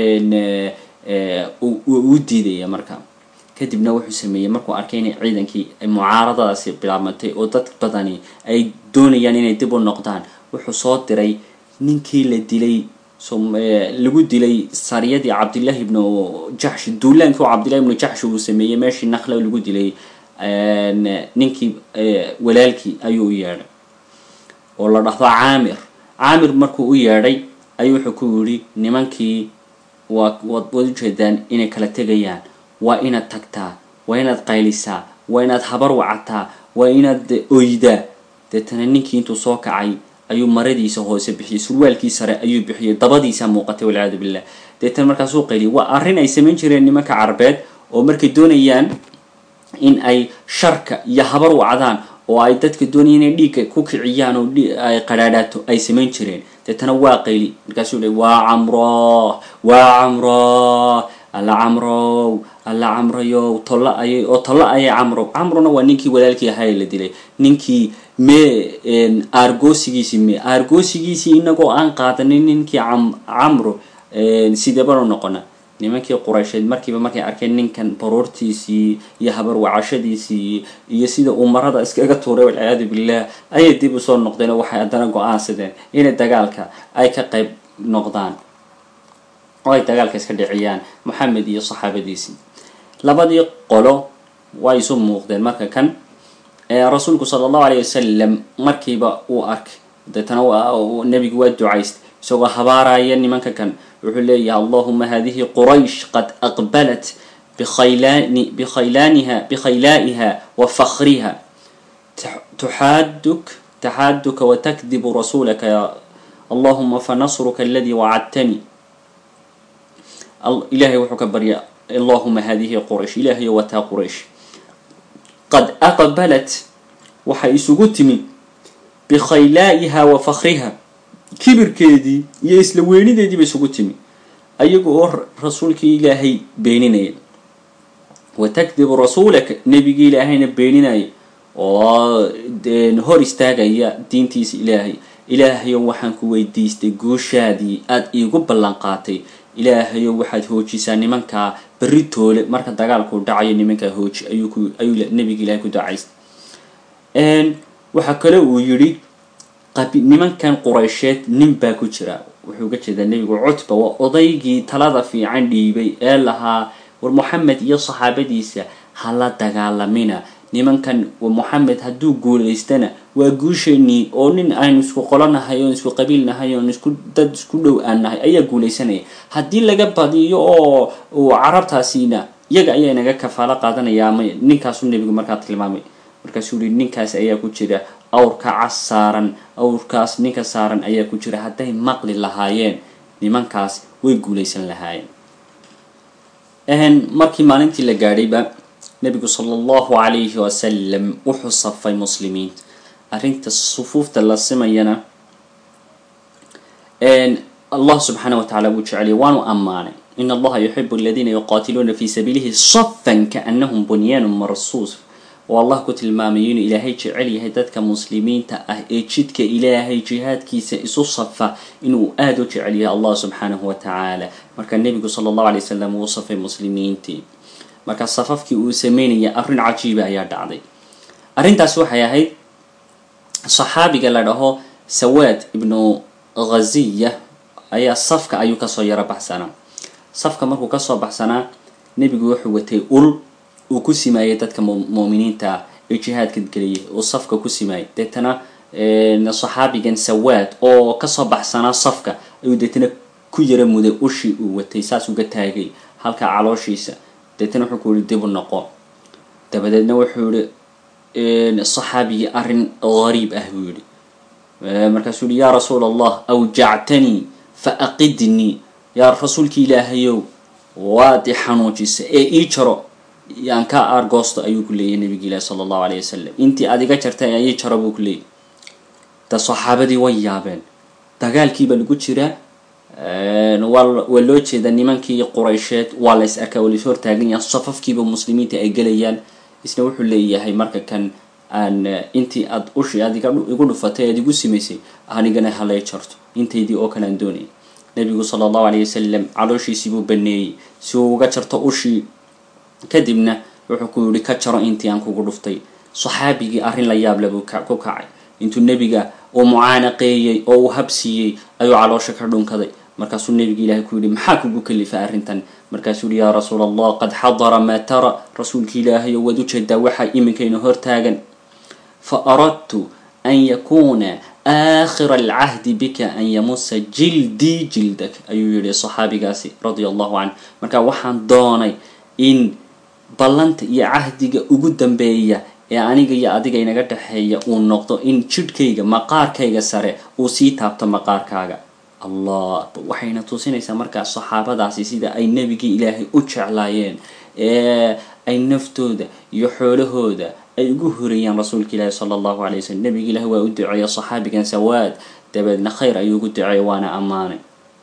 u diidaya marka kadibna wuxuu sameeyey markuu arkay inay ciidankii mucaaradadaasi bilaabmatay oo dad badani ay doonayaan inay dib u noqdaan wuxuu soo diray ninkii la dilay lagu dilay sariyadii cabdillahi ibnu jaxsh duulaankii oo cabdillahi ibnu jaxsh uu sameeyey meeshii nakla lagu dilay ninkii walaalkii ayuu u yeedhay oo la dhahdo caamir caamir markuu u yeedhay ayuu wuxuu ku yidhi nimankii waa waad waad ujeedaan inay kala tegayaan waa inaad tagtaa waa inaad qaylisaa waa inaad habar wacataa waa inaad oydaa deetana ninkii intuu soo kacay ayuu maradiisa hoose bixiyey surwaalkii sare ayuu bixiyey dabadiisa muuqatay walciyaadu billah deetana markaasuu qayliyay waa arrin ay samayn jireen nimanka carbeed oo markay doonayaan in ay sharka iyo habar wacdaan oo ay dadka doonayaan inay dhiigga ku kiciyaan oo ay qadhaadhaato ay samayn jireen deetana waa qayli markaasuu le waa camro waa camro alla camrow alla camrayow tolla ayay oo tolla ayay camrow camrona waa ninkii walaalkii ahaa la dilay ninkii mee aargoosigiisii me aargoosigiisii inagoo aan qaadanin ninkii camro sideebanu noqona nimankii quraysheed markiiba markay arkeen ninkan baruurtiisii iyo habar wacashadiisii iyo sida uu marada iskaga tuuray walciyaadu billah ayay dib usoo noqdeen oo waxay haddana go-aansadeen inay dagaalka ay ka qayb noqdaan oo ay dagaalka iska dhiciyaan moxamed iyo saxaabadiisii labadii qolo waa isu muuqdeen marka kan rasuulku sala allahu alayh wasalam markiiba uu arkay deetana nebigu waa ducaystay isagoo habaaraya nimanka kan wuxuu leeyahay allahuma hadihi quraysh qad aqbalat bikhaylani bikhaylaaniha bikhaylaaiha wa fakhriha tuxaaduk taxaaduka watakdibu rasuulaka ya allahuma fanasruka aladii wacadtani ilahay wuxuu ka barya allahuma hadihi quraysh ilahayo wataa quraysh qad aqbalat waxay isugu timi bikhaylaa'iha wa fakhriha kibirkeedii iyo isla weynideediiba isugu timi ayaga oo rasuulkii ilaahay beeninaya wa takdibu rasuulaka nebigii ilaahayna beeninaya oo hor istaagaya diintiisa ilaahay ilaahayo waxaan ku weydiistay guushaadii aada iigu ballan qaatay ilaahayo waxaad hoojisaa nimankaa berri toole marka dagaalku dhacayo nimankaa hooji ayuu ku ayuu nebiga ilahay ku ducaystay waxaa kale uu yidhi nimankan quraysheed nin baa ku jira wuxuu ga jeedaa nebigu cutba waa odaygii talada fiican dhiibay ee lahaa war moxamed iyo saxaabadiisa hala dagaalamina nimankan moxamed hadduu guulaystana waa guusheenii oo nin aynu isku qolonahay oon isku qabiil nahay oon isku dad isku dhow aan nahay ayaa guulaysanaya haddii laga badiyo oo uu carabtaasiina iyaga ayaa inaga kafaalo qaadanaya ama ninkaasuu nebigu markaa tilmaamay markaasuu yihi ninkaas ayaa ku jira awrka cas saaran awrkaas ninka saaran ayaa ku jira hadday maqli lahaayeen nimankaas way guulaysan lahaayeen markii maalintii la gaadhayba nebigu sala allahu calayhi wasalam wuxuu safay muslimiinta arrinta sufuufta la simayana allah subxaana wa tacala wuu jeceliyay waanu ammaanay in allaha yuxibu aladiina yuqaatiluuna fi sabiilihi safan kaanahum bunyaanu marsuus oo allah ku tilmaamayo inuu ilaahay jecel yahay dadka muslimiinta ah ee jidka ilaahay jihaadkiisa isu safa inuu aada u jecel yahay allah subxaanahu wa tacaala marka nebigu sala allahu alay wasalam wuu safay muslimiintii marka safafkii uu sameynaya arrin cajiiba ayaa dhacday arrintaas waxay ahayd saxaabiga la dhaho sawaad ibnu ghaziya ayaa safka ayuu kasoo yaro baxsanaa safka markuu kasoo baxsanaa nebigu wuxuu watay ul uu ku simaayay dadka muuminiinta ah ee jihaadka geliyay uu safka ku simaayay deetana saxaabigan sawaad oo kasoo baxsanaa safka ayuu deetana ku yara muday ushii uu watay saas uga taagay halka calooshiisa deetana wuxuu ku yihi dib u noqo dabadeedna wuxuu yihi saxaabigii arrin gariib ah buu yihi markaasuu yihi yaa rasuul allah awjactanii fa aqidnii yaa rasuulki ilaahayow waad i xanuujisa ee ii jaro yaan ka aargoosto ayuu ku leeyahy nabigi ilaahi sala allahu alayh wasalam intii aad iga jartay ayay jaro buu ku leeyahy da saxaabadii way yaabeen dagaalkiiba lagu jiraa waa waa loo jeeda nimankii quraysheed waa la is arkaa waa lais hortaagan yaha safafkiiba muslimiinta ay gelayaan isna wuxuu leeyahay marka kan aan intii aad ushi aad igu dhufatay aad igu simaysay anigana halay jarto intaydii oo kale aan doonayay nabigu sala allahu alayh wasalam calooshiisiibuu baneeyey si uu uga jarto ushii kadibna wuxuu ku yihi ka jaro intii aan kugu dhuftay saxaabigii arrin la yaable buu ku kacay intuu nebiga uu mucaanaqeeyey oo uu habsiiyey ayuu caloosha ka dhunkaday markaasuu nebiga ilaahay ku yihi maxaa kugu kalifay arrintan markaasuu yihi yaa rasuul allah qad xadara maa tara rasuulka ilaahay oo waad ujeedaa waxaa iminkayna hortaagan fa aradtu an yakuuna aakhira alcahdi bika an yamusa jildii jildak ayuu yihi saxaabigaasi radia allahu canh marka waxaan doonay in ballanta iyo cahdiga ugu dambeeya ee aniga iyo adiga inaga dhexeeya uu noqdo in jidhkayga maqaarkayga sare uu sii taabto maqaarkaaga allah waxayna tusinaysaa markaa saxaabadaasi sida ay nebigii ilaahay u jeclaayeen ee ay naftooda iyo xoolahooda ay ugu horeeyaan rasuulka ilaahi sala allahu alay wasalam nebiga ilaahi waa u duceeya saxaabigan sawaad dabeedna khayr ayuu ugu duceeya waana ammaanay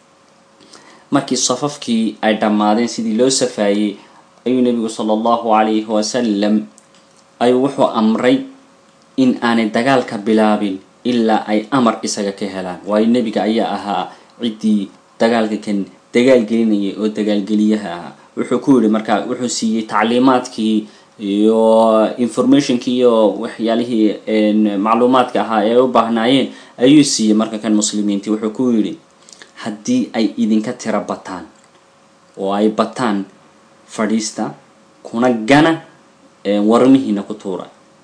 markii safafkii ay dhammaadeen sidii loo safaayey ayuu nebigu sala allahu calayhi wasalam ayuu wuxuu amray in aanay dagaalka bilaabin ilaa ay amar isaga ka helaan waayo nebiga ayaa ahaa ciddii dagaalka kan dagaal gelinayay oo dagaalgeliyaha ahaa wuxuu ku yihi markaa wuxuu siiyey tacliimaadkii iyo informationkii iyo waxyaalihii macluumaadka ahaa ee ay u baahnaayeen ayuu siiyey marka kan muslimiintii wuxuu ku yidhi haddii ay idinka tiro bataan oo ay bataan fadhiista kuna gana warmihiina ku tuura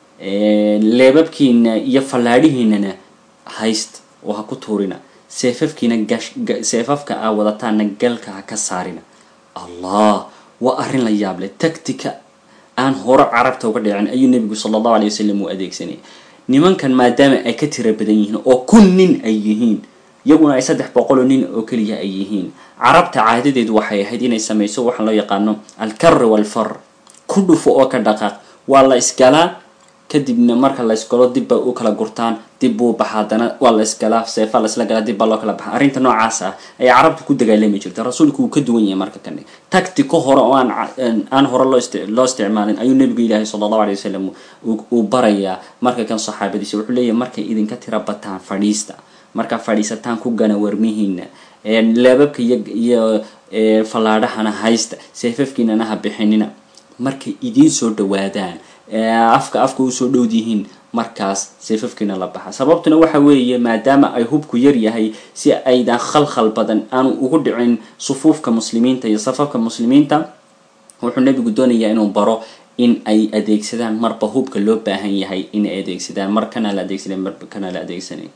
leebabkiina iyo fallaadhihiinana haysta oo ha ku tuurina seefafkiina seefafka aa wadataana galka ha ka saarina allah waa arrin la yaab leh tactica aan hore carabta uga dhicin ayuu nebigu sala allahu alay wasalam uu adeegsanayay nimankan maadaama ay ka tira badan yihiin oo kun nin ay yihiin iyaguna ay saddex boqoloo nin oo keliya ay yihiin carabta caadadeedu waxay ahayd inay samayso waxaa loo yaqaano alkarri walfar ku dhufo oo ka dhaqaaq waa la isgalaa kadibna marka la isgalo dibba u kala gurtaan dib buu baxa haddana waa la isgalaa seefa la isla galaa dib baa loo kala baxa arrinta noocaas ah ayay carabta ku dagaalami jirta rasuulku wuu ka duwan yahay marka kane tactico hore oo aan aan hore loo ist loo isticmaalin ayuu nebigu ilaahay sala allahu alay wasalam uu barayaa marka kan saxaabadiisa wuxuu leeyahay markay idinka tira bataan fadhiista markaa fadhiisataan ku gana warmihiina leebabka iyo iyo fallaadhahana haysta seefafkiinana ha bixinina markay idiin soo dhawaadaan afka afka usoo dhowd yihiin markaas seefafkiina la baxa sababtuna waxa weeye maadaama ay hubku yar yahay si aydan khalkhal badan aanu ugu dhicin sufuufka muslimiinta iyo safafka muslimiinta wuxuu nebigu doonayaa inuu baro in ay adeegsadaan marba hubka loo baahan yahay inay adeegsadaan mar kana la adeegsanay mar kana la adeegsanay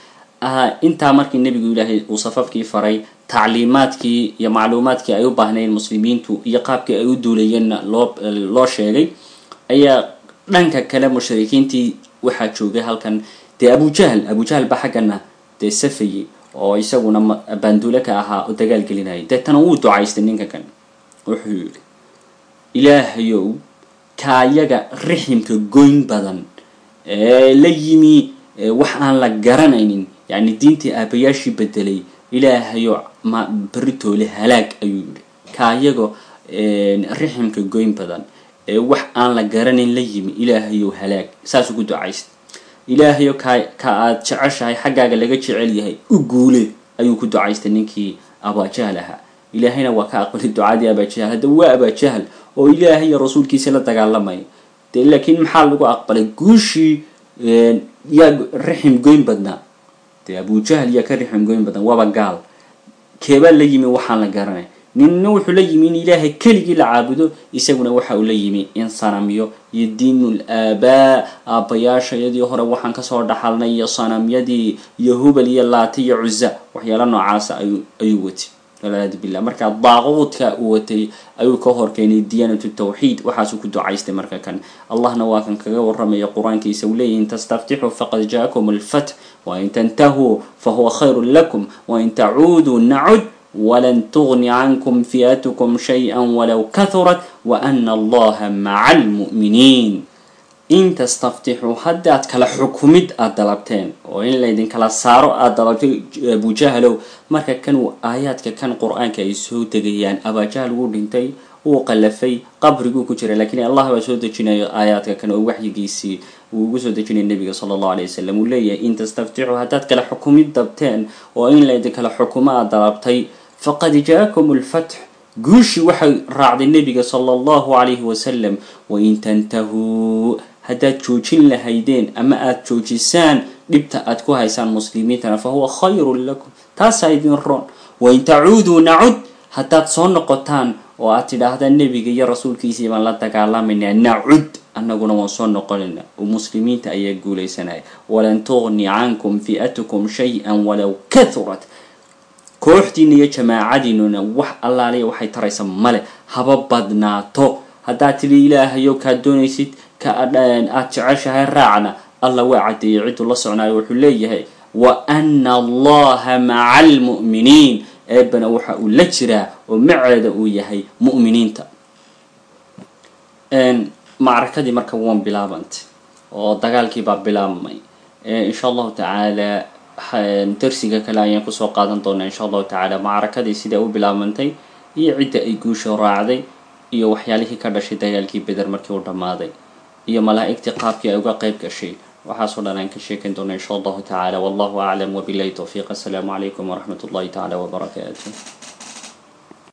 intaa markii nebigu ilaahay uu safafkii faray tacliimaadkii iyo macluumaadkii ay u baahnayn muslimiintu iyo qaabkii ay u duulayeenna loo loo sheegay ayaa dhanka kale mushrikiintii waxaa joogay halkan dee abujahl abujahl ba xaggana dee safayey oo isaguna baanduule ka ahaa oo dagaal gelinayay deetana wuu ducaystay ninka kan wuxuu yidhi ilaahayow kaayaga riximka goyn badan ee la yimi wax aan la garanaynin yacni diintii aabayaashii bedelay ilaahayo ma beritoole halaag ayuu yidhi kaayago riximka goyn badan ee wax aan la garanayn la yimi ilaahayow halaag saasuu ku ducaystay ilaahayo ka ka aad jeceshahay xaggaaga laga jecel yahay u guule ayuu ku ducaystay ninkii abaajahl ahaa ilaahayna waa ka aqbalay ducadii abaajahl hadda waa abaajahl oo ilaahay iyo rasuulkiisa la dagaalamaya dee laakiin maxaa lagu aqbalay guushii yaa rixim goyn badnaa dee abujahl yaa ka rixim goyn badan waaba gaal keebaa la yimi waxaan la garanay ninna wuxuu la yimi in ilaahay keligii la caabudo isaguna waxa uu la yimi in sanamyo iyo diinul aabaa aabbayaasha iyadii hore waxaan kasoo dhaxalnay iyo sanamyadii iyo hubal iyo laata iyo cuza waxyaala noocaasa ayuu ayuu watay walciyaadu billah marka daaquudka uu watay ayuu ka horkeenay diyaanatu tawxiid waxaasuu ku ducaystay marka kan allahna waa kan kaga waramaya qur-aankiisa uu leeyahy in tastaftixuu faqad jaakum alfath wain tantahuu fahuwa khayru lakum wain tacuuduu nacud walan tugni cankum fi'atukum shay-a walow kahurat waana allaha maca almu'miniin in tastaftixuu haddaad kala xukumid aada dalabteen oo in laydinkala saaro aada dalabtay abujahalow marka kan aayaadka kan qur-aanka ay soo degayaan abajahal wuu dhintay wuu qalafay qabriguu ku jira lakiin allah baa soo dejinayo aayaadka kan oo waxyigiisii uu ugu soo dejinaya nabiga sala allahu alay wasalam uu leeyahay in tastaftixuu haddaad kala xukumid dabteen oo in laydinkala xukumo aada dalabtay faqad jaakum lfatx guushii waxay raacday nabiga sala allahu calayhi wasalam wain tantahuu haddaad joojin lahaydeen ama aada joojisaan dhibta aad ku haysaan muslimiintana fa huwa khayrun lakum taasaa idin roon wain tacuuduu nacud haddaad soo noqotaan oo aad tidhaahdaan nebiga iyo rasuulkiisii baan la dagaalamayna nacud annaguna waan soo noqonayna oo muslimiinta ayaa guulaysanaya walan tugni cankum fi'atukum shay-an walow kahurat kooxdiina iyo jamaacadiinuna wax allaaliya waxay taraysa male haba badnaato haddaad tidhi ilaahayow kaad doonaysid ka aada jeceshahay raacna allah waa caddeeyey cidduu la socnaayo wuxuu leeyahay wa ana allaha maca almu'miniin eebana waxa uu la jiraa oo maceeda uu yahay mu'miniinta macrakadii marka waan bilaabantay oo dagaalkii baa bilaabmay insha allahu tacaala darsiga kale ayaan kusoo qaadan doonaa insha allahu tacaala macrakadii sidaa u bilaabantay iyo cidda ay guusha raacday iyo waxyaalihii ka dhashay dagaalkii beder markii uu dhammaaday iyo malaa'igtii qaabkii ay uga qayb gashay waxaasoo dhan aan ka sheekan doona insha allahu tacaala wallahu aclam wabilahi towfiiq assalaamu calaykum waraxmat ullahi tacaala wabarakaatu